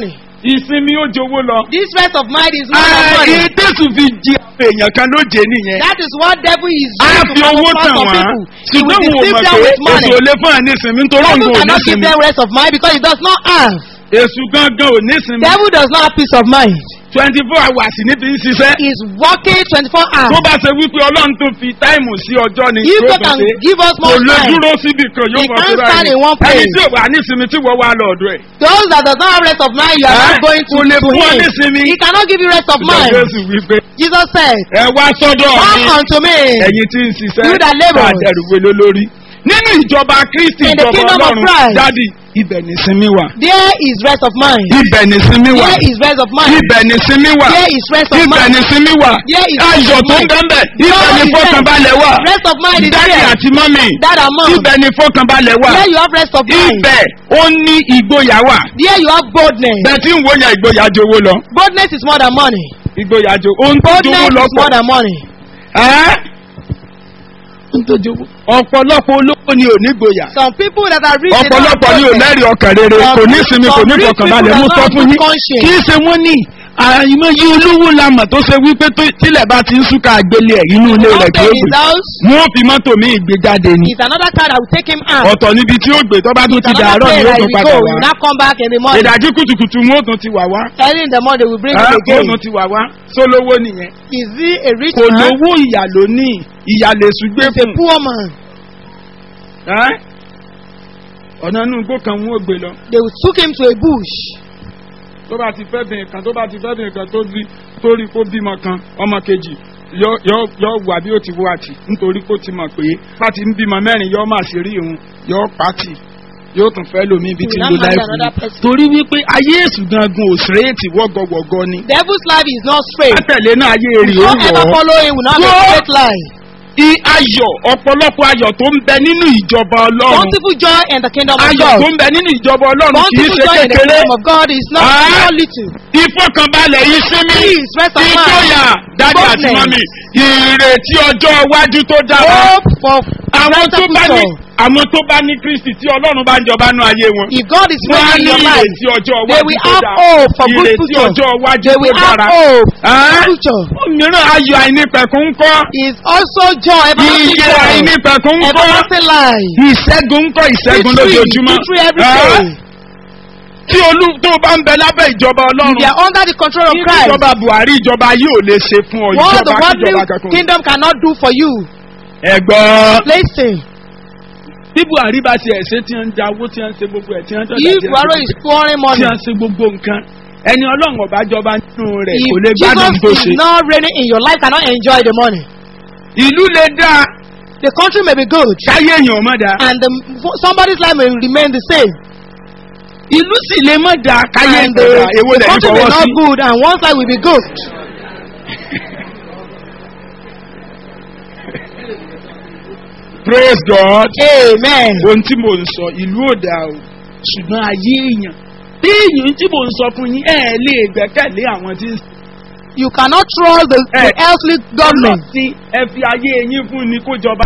ìsinmi ó jowó lọ. This rest of mind is more than money. Ààyè tẹ̀sùn fi jí èèyàn kan lóje nìyẹn. That is what devil is A doing to fi owó camouflage tàn some wá. people. He will Ṣùgbọ́n wo deceive mọ̀ them pé with money. èso lè fún àní ìsinmi nítorí òun Devil kò ní cannot give ìsinmi. them rest of mind because he does not have. Èṣù gangan ò ní ìsinmi. Devil does not have peace of mind. twenty four hours ní fi ń ṣiṣẹ́. He is working 24 Tó hours. bá ṣe wípé Ọlọ́run tó fi táìmù sí ọjọ́ ni If yóò God tó can ṣe. give us Kò more lè time, dúró síbi kan yóò He mọ̀ can't sí stand in one Ẹni place. tí ò wà ní ìsinmi tí wọ́n wá lọ ọ̀dọ̀ ẹ̀. those that does not have rest of mind, you are Eh? not going to, Kò lè to fún ọ him. ní ìsinmi. He cannot give you rest of Ṣùgbọ́n mind. Jésù wípé Jesus said, ẹ wá sọ́dọ̀ Come mi. unto me. ẹ̀yin tí ń ṣiṣẹ́ You that labour. àdẹ̀rùwé ló lórí. nínú ìjọba kristi In the ìjọba kingdom of ọlọ́run Christ. dádì ibẹ̀ ní sinmi wà. There is rest of mind. ibẹ̀ ní sinmi wà. There is rest of mind. ibẹ̀ ní sinmi wà. There is rest of ibẹ̀ mind. ní sinmi wà. There is rest ayọ̀ of tó ń mind. bẹ́ẹ̀ ibẹ̀ Joy ní is fọkànbalẹ̀ wà. Rest of mind is dádì there. àti mọ́mì That amount. ibẹ̀ ní fọkànbalẹ̀ wà. There you have rest of mind. ibẹ̀ ó ní ìgboyà wà. There you have boldness. bẹ́ẹ̀ tí ń wo yẹn ìgboyà jowó lọ. Boldness is more than money. ìgboyà jo ohun tó Boldness jowó lọ is more than money. ẹ́ ohun tó jowó. ọ̀pọ̀lọpọ̀ olówó ni ò ní gboyà. Some people that are rich. they don't have ọ̀pọ̀lọpọ̀ ni ò boldness. lẹ́rìí ọkàn rere Some kò ní rich- sinmi kò ní some rich fọkànbalẹ̀ people mú that sọ don't fún have yín good conscience. kì í ṣe wọ́n ní àìmọ̀ yí olówó lamọ̀ tó ṣe wípé tó- tílẹ̀ bá ti ń súnkà àgbélé ẹ̀ inú ilé rẹ̀ tó Outside gbé his house wọ́n fi mọ́tò mi ìgbé jáde ni is another car that will take him out. ọ̀tọ̀ níbi tí ó gbé tó bá tún It's ti another dàárọ̀ ni place ó that tún he will padà go. He wá will not come back in the morning. ìdájí kùtùkùtù wọn ó tún ti wà wá Early in the morning, they will bring ẹ́, him ó again. tún ti wà wá sólówó nìyẹn Is he a rich kò man? lówó ìyà lónìí ìyà lè ṣùgbé He's a fún poor man. ẹ́? ọ̀nà inú igbó kan wọn ò gbé lọ They will took him to a bush. tó bá ti fẹ́ bìnrin kan tó bá ti fẹ́ bìnrin kan tó rí tó rí kó bímọ kan ọmọ kejì yọ yọ yọ wà bí ó ti wá tì nítorí kó ti mọ̀ pé bá ti ń bímọ mẹ́rin yọ máa ṣe rí òun yọ pàtì yóò tún fẹ́ lómi ibi tí ń lo He will not marry láìpẹ́ another person. torí wípé ayé èsù gangan ò sírèètì wọ́gọ̀wọ̀gọ̀ ni Devil's life is not straight. látẹ̀lé náà ayé èrè ó Whoever wọ̀ ọ́ follow him will not have a Whoa. straight line. i ayọ̀ ọ̀pọ̀lọpọ̀ ayọ̀ tó ń bẹ nínú ìjọba ọlọ́run Bountiful joy in the kingdom of ayọ̀ God. tó ń bẹ nínú ìjọba ọlọ́run kì í Bountiful ṣe joy in the kékeré kingdom of God is not Ah. small little. ìfọkànbalẹ̀ ìsinmi Peace, rest of mind. ìjọyà dájú àti Boldness. mọ́mì ìrètí ọjọ́ iwájú tó dára Hope for àwọn tó brighter bá ní future. àwọn tó bá ní kristi tí ọlọ́run bá ń jọba nú ayé wọn If God is wọ́n á reigning in ní your life, ìrètí ọjọ́ they iwájú will tó have dára hope for good ìrètí future. ọjọ́ iwájú They tó will have dára hope for Ah. future. mìíràn ayọ̀ àìnípẹ̀kún ń kọ́ Is also joy, everlasting iye joy, àìnípẹ̀kún ń kọ́ everlasting life. ìṣẹ́gun ń kọ́ ìṣẹ́gun Victory, lójoojúmọ́ victory every Ah. day. tí olú tó bá ń bẹ lábẹ́ ìjọba If ọlọ́run they are under the control of Ní Christ, ìjọba buhari ìjọba yóò lè ṣe fún ọ what the ìjọba worldly kíjọba kankan. kingdom cannot do for you, ẹ̀gbọ́n. listen. bí buhari bá ti ẹ̀ ṣe tí wọ́n ń da owó tí wọ́n ń ṣe gbogbo ẹ̀ tí wọ́n ń tọ́jà If Buhari is pouring tí money, wọ́n ń ṣe gbogbo nǹkan ẹni ọlọ́run ọba jọba nínú rẹ̀ if kò lè gbádùn tó Jesus ṣe. is not reigning in your life, cannot enjoy the money. ìlú lè dá The country may be good, káyé èèyàn mọ̀ dá and the, somebody's life may remain the same. ìlú sì lè mọ̀ dá káyé And èèyàn the, dá èwo the lẹ́yìn country may fọwọ́ not sí. good, and one's life will be good. praise god. Amen. ohun tí mò ń sọ ìlú ò dá o ṣùgbọ́n ayé èèyàn bí èèyàn tí mò ń sọ fún yín ẹ̀ lè gbẹ́kẹ̀lé àwọn tí ń sọ. You cannot trust the, the Eh. earthly government. tí ẹ fi ayé yín fún ni kó jọba.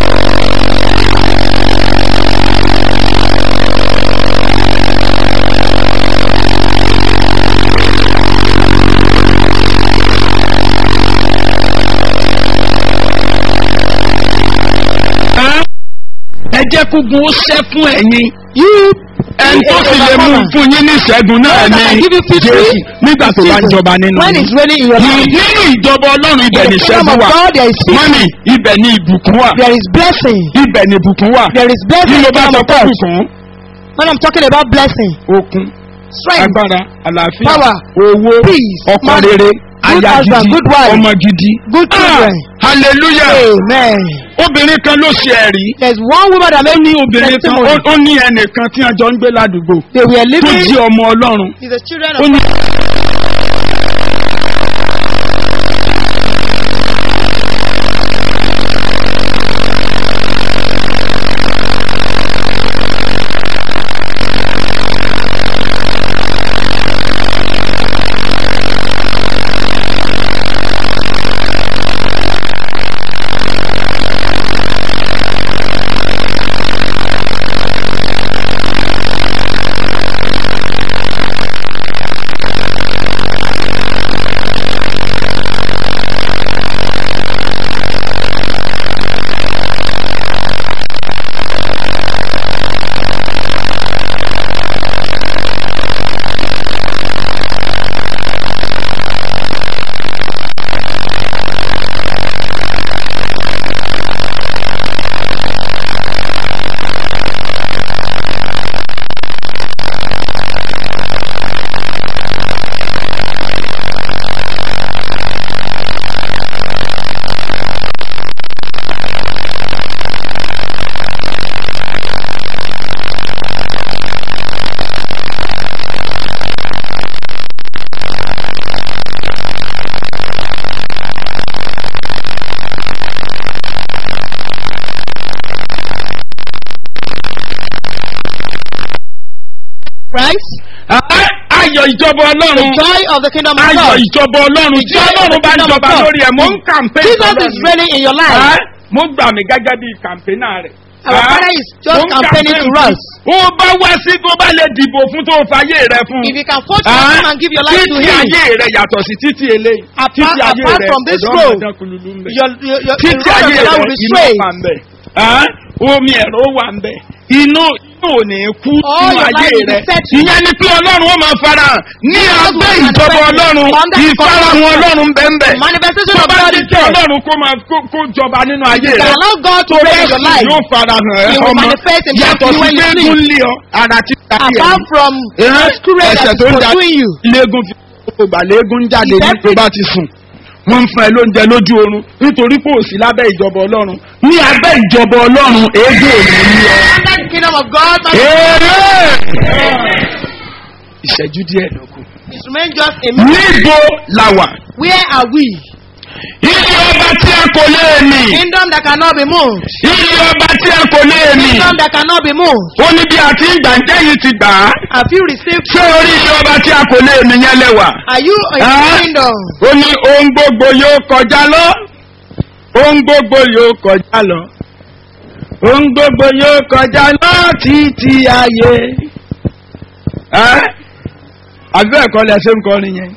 ẹ jẹ́ kógun ó ṣẹ́ fún ẹ̀yin. You, ẹni tó sì lè mú fún yín ní ìṣẹ́gun náà God that can ní give you victory jésù nígbà tó bá ń jọba nínú when yín. it's reigning in your life. nínú ìjọba ọlọ́run ibẹ̀ In ní the kingdom ìṣẹ́gun of wà. God, there is peace. mọ́mì ibẹ̀ ní ìbùkún wà. There is blessing. ibẹ̀ ní ìbùkún wà. There is bí blessing in mo the bá kingdom sọ of pé God. bùkún When I'm talking about blessing, okun strength, agbára àlàáfíà Power, owó peace, ọkọ money, rere good aya husband, gidi good wife, ọmọ gidi. good Ah, children. hallelujah Amen. obìnrin kan ló ṣe ẹ̀rí. There's one woman that ó made ní me obìnrin kan testimony. ó- ó ní ẹnìkan tí a jọ ń gbé ládùúgbò They were tó living jí ọmọ ọlọ́run. with the children ó of ní Christ, Ẹ́, ayọ̀ ìjọba the ọlọ́run joy of the kingdom of ayọ̀ God. ìjọba ọlọ́run tí joy of ọlọ́run the bá ń kingdom of jọba God. lórí ẹ̀ mò ń kàmpé Jesus is reigning in your life. mo gbà mí gẹ́gẹ́ bí kàmpénà rẹ̀. Our Father is just Mo ń campaigning campaign to fún. us. ó bá wá sí tó bá lè dìbò fún tó fàyè rẹ fún. If you can vote for Ah, him and give your life to títí him, ayé rẹ yàtọ̀ sí títí eléyìí. Apart- títí ayé apart rẹ from this ọ̀dọ́ road, ọ̀dọ́ kululu ń bẹ. your, your, your, the títí road of ayé your rẹ life will be iná straight. wà ń bẹ. Ah, omi ẹ̀rọ wà ń bẹ. inú inú ò ní kú All nínú your ayé life will be rẹ. settled. ìyẹn ni pé ọlọ́run ó máa fara hàn ní Jesus abẹ́ will ìjọba manifest ọlọ́run under the ìfarahàn covenant. ọlọ́run bẹ́ẹ̀ Manifestation tó of bá God ti is tẹ there. ọlọ́run kó máa kó kó jọba nínú ayé You rẹ can allow God to tó reign bá in your sì life. yóò farahàn ẹ He will ọmọ manifest himself yàtọ̀ to you sí when you pé sleep. kún lé ọ ara ti ta Apart from Eh, masquerade ẹsẹ̀ that tó is ń da pursuing you. léegun fi kókò gbà léegun jáde Is ní tó every- bá ti sùn wọ́n ń fún ẹ lóúnjẹ lójú oorun nítorí pé òsì lábẹ́ ìjọba ọlọ́run ní abẹ́ ìjọba ọlọ́run èébò ò ní ní ọ. Under the kingdom of God, man, Èrè! ìṣẹ́jú díẹ̀ ló kù. it remains just a minute. níbo la wà? Where are we? ilé ọba tí a kò lè mì. Kingdom that cannot be moved. ilé ọba tí a kò lè mì. Kingdom that cannot be moved. ó ní bí a ti ń gbà ń jẹ́yìn ti gbà á. Have you received? ṣé orí ilé ọba tí a kò lè mì yẹn lẹ́wà? Are you in Ah. the kingdom? ó ní ohun gbogbo yóò kọjá lọ ohun gbogbo yóò kọjá lọ ohun gbogbo yóò kọjá lọ títí ayé ẹ́ àbí ẹ̀kọ́ lẹ ṣe ń kọrin yẹn.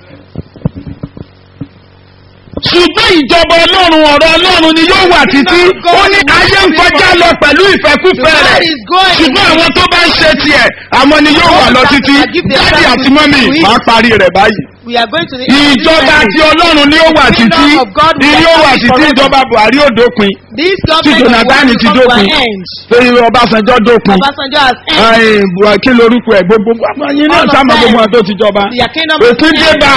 ṣùgbọ́n ìjọba ọlọ́run ọ̀rọ̀ ọlọ́run ni yóò wà títí ó ní ayé ń kọjá lọ pẹ̀lú ìfẹ́kúfẹ́ rẹ̀ ṣùgbọ́n àwọn tó bá ń ṣe tiẹ̀ àwọn ni yóò wà lọ títí dáàdì àti mọ́mì máa parí rẹ̀ báyìí We are going to the ìjọba tí ọlọ́run ni ó wà títí ni yóò wà títí ìjọba buhari ò dópin This tí government jonathan will ti come to dópin an end. torí ọbásanjọ́ dópin Obasanjo has ended. ẹ̀ẹ́n buhari kí lorúkọ ẹ̀ gbogbo àwọn yín náà All of sáàmù them. gbogbo wọn tó ti jọba Their kingdom has òfin dé ended. bá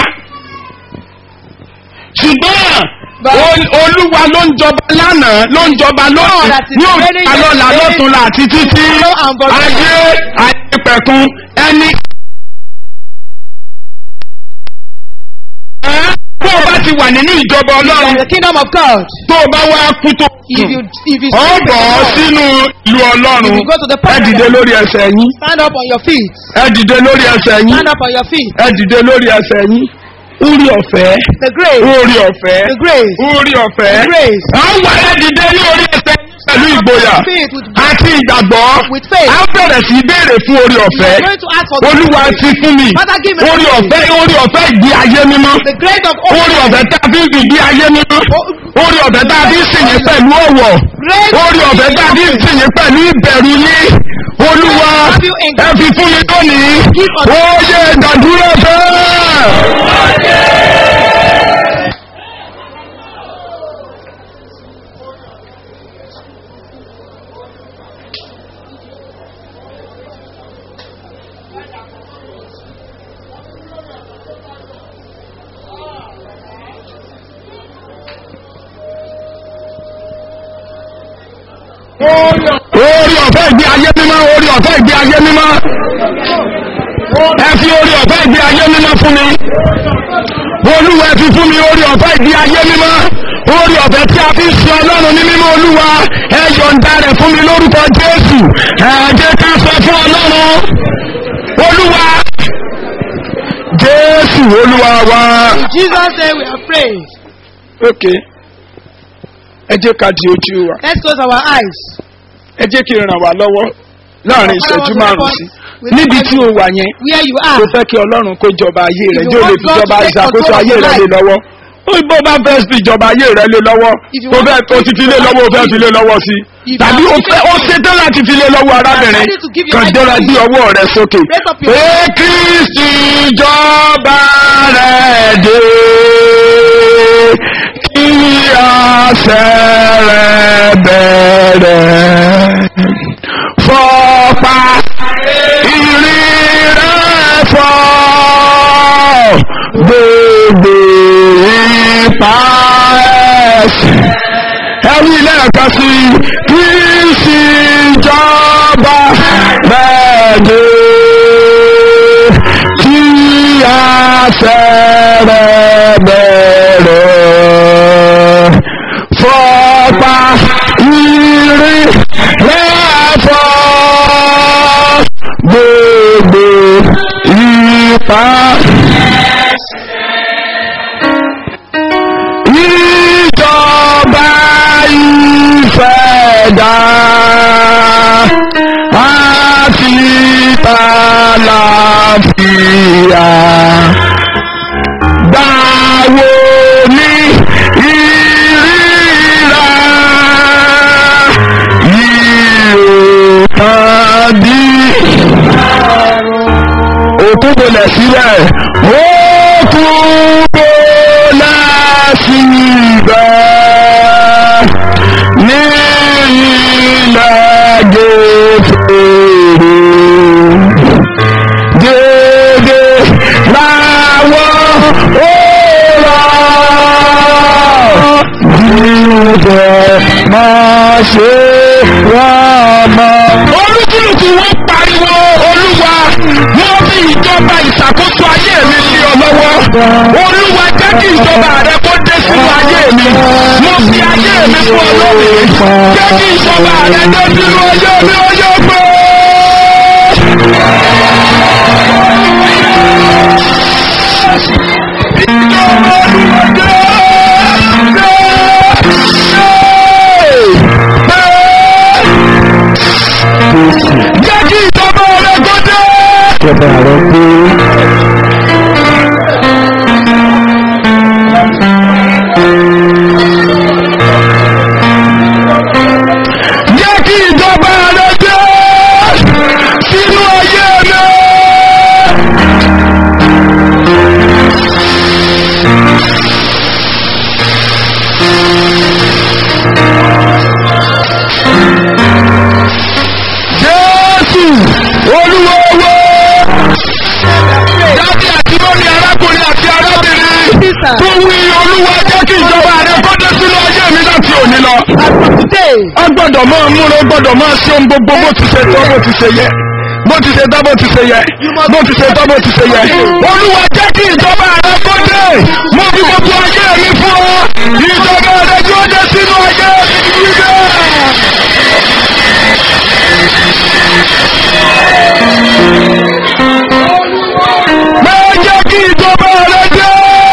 ṣùgbọ́n But- ol- olúwa ló ń jọba lánàá ló ń jọba lónìí that is ní reigning òkúta lọ́la yesterday, lọ́túnla àti títí tomorrow and forever. ayé àyẹ̀pẹ̀kun ẹni. Ẹ́, tó o bá ti wà nínú ìjọba You are in ọlọ́run the kingdom of God. tó o bá wá kú tó If you if you ọ sleep bọ̀ in ọ́ the Lord, sínú ìlú ọlọ́run If you go to the ẹ paradise. dìde lórí ẹsẹ̀ yín stand up on your feet. ẹ dìde lórí ẹsẹ̀ yín Stand up on your feet. ẹ dìde lórí ẹsẹ̀ yín orí ọ̀fẹ́ The grace. orí ọ̀fẹ́ The grace. orí ọ̀fẹ́ The grace. à ń wà ẹ dìde ní orí ẹsẹ̀ yín pẹ̀lú ìgboyà Faith with àti ìgbàgbọ́ With faith. à ń bẹ̀rẹ̀ sí í béèrè fún orí You ọ̀fẹ́ are going to ask for the olúwa grace. ti fún mi Father, give me the orí grace. ọ̀fẹ́ orí ọ̀fẹ́ ìgbé ayé mímọ́ The grace of orí ọ̀fẹ́ tá a fi ń gbìgbé ayé mímọ́ orí ọ̀fẹ́ tá a fi ń sìnyín pẹ̀lú ọ̀wọ̀ Grace orí ọ̀fẹ́ tá a fi ń sìnyín pẹ̀lú ìbẹ̀rù yín olúwa ẹ fi fún mi lónìí ó yẹ ìdádúró bẹ́ẹ̀. orí ọ̀fẹ́ ìgbé ayé mímọ́ orí ọ̀fẹ́ ìgbé ayé mímọ́ ẹ fi orí ọ̀fẹ́ ìgbé ayé mímọ́ fún mi olúwa ẹ fi fún mi orí ọ̀fẹ́ ìgbé ayé mímọ́ orí ọ̀fẹ́ tí a fi ń sin ọlọ́run ní mímọ́ olúwa ẹ yọ̀ǹda rẹ̀ fún mi lórúkọ jésù ẹ jẹ́ ká sọ fún ọlọ́run olúwa jésù olúwa wa. In Jesus' name we are praying. ok ẹ jẹ́ ká di ojú wa. Let's close our eyes. ẹ jẹ́ kí n ràn wá lọ́wọ́ láàrin ìṣẹ́jú márùn-ún sí níbi tí o wà yẹn Where you tó are. fẹ́ kí ọlọ́run kó jọba ayé rẹ̀ If you jẹ́ o lè want fi God jọba to take ìṣàkóso control of ayé your rẹ̀ lé life. lọ́wọ́ ó bó bá fẹ́ fi ìjọba ayé rẹ̀ lé lọ́wọ́ If you tó want fẹ́ to o ti fi lé lọ́wọ́ o fẹ́ fi lé lọ́wọ́ sí If tàbí you o are fẹ́ o ṣetán láti fi lé lọ́wọ́ arábìnrin ready to give your kàn life jọra to bí him. ọwọ́ rẹ̀ sókè Raise up your pé kristi jọba rẹ̀ dé kí àṣẹ rẹ̀ bẹ̀rẹ̀ fọ́pá ìrì rẹ̀ fọ́ gbogbo ipa ẹ̀sìn ẹ̀rí lẹ́ẹ̀kan sí kí sì jọba bẹ́ẹ̀ni kí àṣẹ rẹ̀ bẹ̀rẹ̀ fọ́pá ìrì rẹ̀ fọ́ gbogbo tún bolẹ̀ síbẹ̀ ó tún bolẹ̀ síbẹ̀ ní ilẹ̀ gẹ̀ẹ́fẹ̀rẹ̀ dédé láwọn ó rà jíjẹ máa ṣe wá máa. olúkúlùkù wọn pariwo olúwa wọn fi ìjọba ìṣàkóso ayé mi sí ọ lọ́wọ́ olúwa jẹ́ kí ìjọba rẹ kó dé sínú ayé mi mo fi ayé mi fún ọ lónìí jẹ́ kí ìjọba rẹ dé sínú ayé mi ó yọ pé. ìjọba olúwa dé jẹ́ kí ìjọba rẹ kó dé. ìjọba rẹ dé. jẹ́ kí ìjọba rẹ dé sínú ayé mi. Jésù olúwowo dábì àti lórí arákùnrin àti arábìnrin tó wí olúwa jẹ́ kí ìjọba rẹ kó dé sínú ayé mi láti òní lọ. a gbọ́dọ̀ máa múra gbọ́dọ̀ máa ṣe ohun gbogbo bó ti ṣe tọ́ bó ti ṣe yẹ bó ti ṣe tọ́ bó ti ṣe yẹ bó ti ṣe tọ́ bó ti ṣe yẹ. olúwa jẹ́ kí ìjọba rẹ kó dé mo fi gbogbo ayé mi fún ọ ìjọba rẹ tí ó dé sínú ayé mi gbígbé. máa jẹ́ kí ìjọba rẹ dé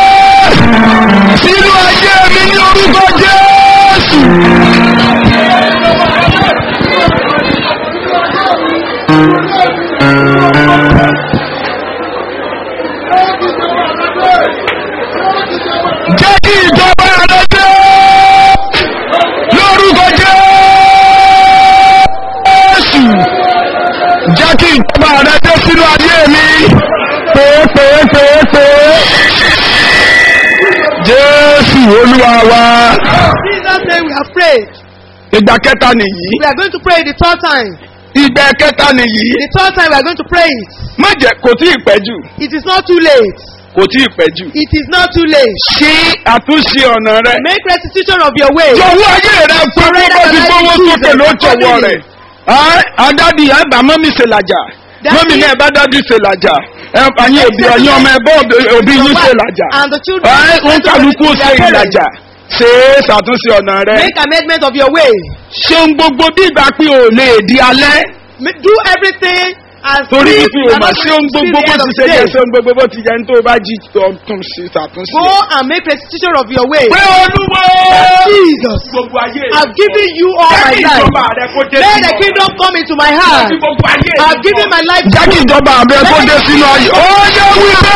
sínú ayé mi ní orúkọ Jésù. jẹ́ kí ìjọba rẹ dé lórúkọ Jésù jẹ́ kí ìjọba rẹ dé sínú ayé mi pèépèépèépè jésù olúwa wa Jesus name we have prayed. ìgbà kẹta nìyí We are going to pray the third time. ìgbà kẹta nìyí The third time we are going to pray it. má jẹ kò tí ì pẹ́ jù It is not too late. kò tí ì pẹ́ jù It is not too late. ṣí àtúnṣe ọ̀nà rẹ Make restitution of your way. jọ̀wọ́ ayé rẹ fún bí wọ́n ti gbówó sókè ló jọ̀wọ́ rẹ̀ adádì àgbà mọ́mí ṣe làjà mọ́mí náà bá dádì ṣe làjà ẹ̀yin òbí ọ̀yin ọmọ ẹ̀bọ́ òbí yín ṣe làjà And the children. ń kálukú ṣe ìlàjà ṣe é ṣàtúnṣe ọ̀nà rẹ Make amendment of your way. ṣeun gbogbo bí ìgbà pé ò lè di alẹ́ Ma- Do everything as torí if wípé you o are mà not ṣeun going to see gbogbo the bó end ti of ṣe the yẹ day. ṣeun gbogbo bó ti yẹ ní tó o bá jí tó tún ṣe ṣàtúnṣe. Go and make restitution of your way. pé olúwo Jesus. gbogbo ayé I've given you all jẹ́ my kí life. ìjọba rẹ kó dé Let sínú the kingdom come into my heart. Jẹ́ kí gbogbo ayé I've given my life jẹ́ kí ìjọba rẹ kó dé sínú ayé. ó yẹ wípé.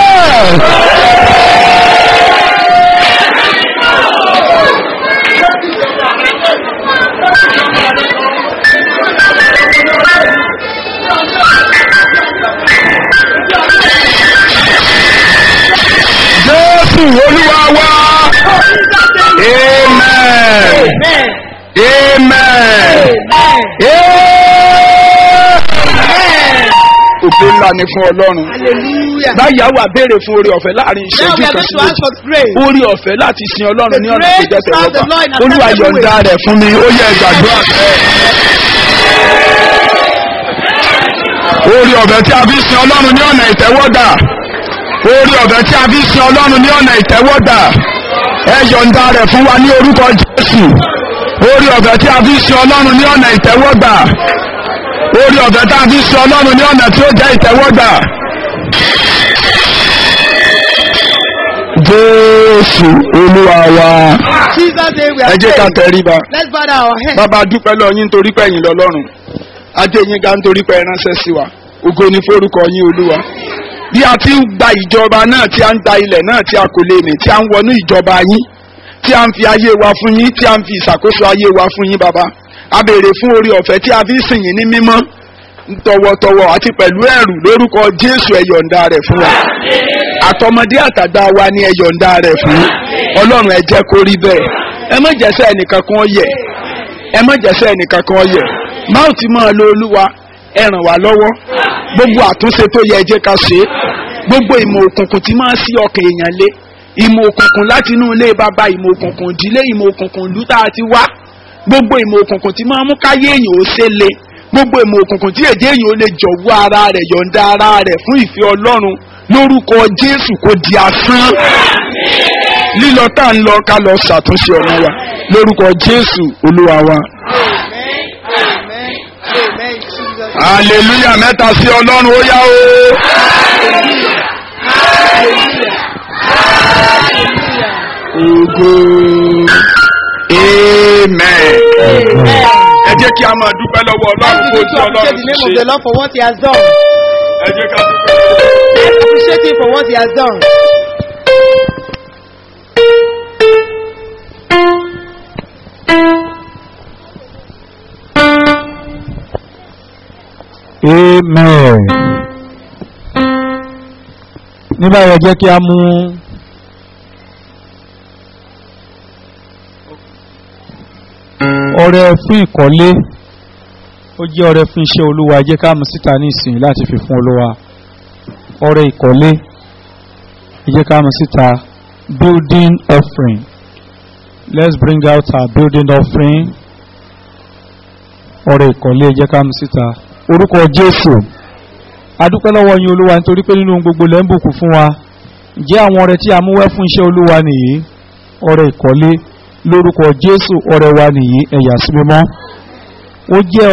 jésù olúwa wá. amen. Amen. amen. Amen. òfin ńlá ni fún ọlọ́run. Hallelujah. báyà wà béèrè fún orí ọ̀fẹ́ láàrin Now ìṣẹ́jú we are kan going sí to ask méjì. for grace. orí ọ̀fẹ́ láti sin ọlọ́run ní ọ̀nà tó jẹ́ grace to serve the tẹ̀wọ́gbà Lord in a olúwa acceptable yọ̀ǹda way. rẹ̀ fún mi ó yẹ gbàdúrà bẹ́ẹ̀. orí ọ̀fẹ́ tí a fi sin ọlọ́run ní ọ̀nà ìtẹ́wọ́gbà orí ọ̀fẹ́ tí a fi sin ọlọ́run ní ọ̀nà ìtẹ́wọ́gbà ẹ yọ̀ǹda rẹ̀ fún wa ní orúkọ jésù orí ọ̀fẹ́ tí a fi sin ọlọ́run ní ọ̀nà ìtẹ́wọ́gbà orí ọ̀fẹ́ tí a fi sin ọlọ́run ní ọ̀nà tí ó jẹ́ ìtẹ́wọ́gbà. jésù olúwa wa Jesus name we ẹ are jẹ́ ká praying. tẹríba Let's bow down our heads. bàbá dúpẹ́ lọ yín torí pé ẹ̀yin lọ́lọ́run ajé yín ga nítorí pé ẹ ránṣẹ́ sí wa ògo ni forúkọ yín olúwa bí a ti ń gba ìjọba náà tí a ń gba ilẹ̀ náà tí a kò lè mì tí a ń wọnú ìjọba yín tí a ń fi ayé wa fún yín tí a ń fi ìṣàkóso ayé wa fún yín bàbá a béèrè fún orí ọ̀fẹ́ tí a fi ń sìn yín ní mímọ́ tọwọ́tọwọ́ àti pẹ̀lú ẹ̀rù lórúkọ jésù ẹ̀yọ̀ǹda rẹ̀ fún wa àtọmọdé àtàgbà wa ni ẹ̀yọ̀ǹda rẹ̀ fún ọlọ́run ẹ jẹ́ kó rí bẹ́ẹ̀ ẹ má jẹ́sẹ́ ẹnìkan kan yẹ ẹ má jẹ́sẹ́ ẹnìkan kan yẹ máa ti máa lo olúwa ẹ ràn wá lọ́wọ́ gbogbo àtúnṣe tó yẹ ẹ jẹ́ ká ṣe é gbogbo ìmọ̀ òkùnkùn tí máa sí ọkàn èèyàn lé ìmọ̀ òkùnkùn láti inú ilé bàbá ìmọ̀ òkùnkùn ìdílé ìmọ̀ òkùnkùn ìlú tá a ti wá gbogbo ìmọ̀ òkùnkùn tí máa mú káyé èèyàn ó ṣe le gbogbo ìmọ̀ òkùnkùn tí èdè èèyàn ó lè jọ̀wọ́ ara rẹ̀ yọ̀ǹda ara rẹ̀ fún ìfẹ́ ọlọ́run lórúkọ jésù kò di asán lílọ tá à ń lọ ká lọ ṣàtúnṣe ọ̀nà wa lórúkọ jésù olúwa wa. Amen. Amen. Amen. In Jesus' name. hallelujah mẹ́ta sí ọlọ́run ó yá o. Ògo. Amen. Amen. Ẹ jẹ́ kí a máa dúpẹ́ lọ́wọ́ Let's Ọlọ́run begin kó tí to appreciate Ọlọ́run the ti name of ṣe. the Lord for what He has done. Ẹ jẹ́ ká dúpẹ́. Let's appreciate Him for what He has done. amen. ní báyìí ẹ jẹ́ kí a mú ọrẹ fún ìkọ́lé ó jẹ́ ọrẹ fún iṣẹ́ olúwa ẹ jẹ́ ká mú síta ní ìsìn láti fi fún olúwa ọrẹ ìkọ́lé ẹ jẹ́ ká mú síta building offering let's bring out our building offering ọrẹ ìkọ́lé ẹ jẹ́ ká mú síta orúkọ jésù adúpẹ́ lọ́wọ́ yín olúwa nítorí pé nínú ohun gbogbo lẹ́ ń bùkún fún wa ǹjẹ́ àwọn ọrẹ tí a mú wẹ́ fún iṣẹ́ olúwa nìyí ọrẹ ìkọ́lé lórúkọ jésù ọrẹ wa nìyí ẹ̀yà sí mímọ́ ó jẹ́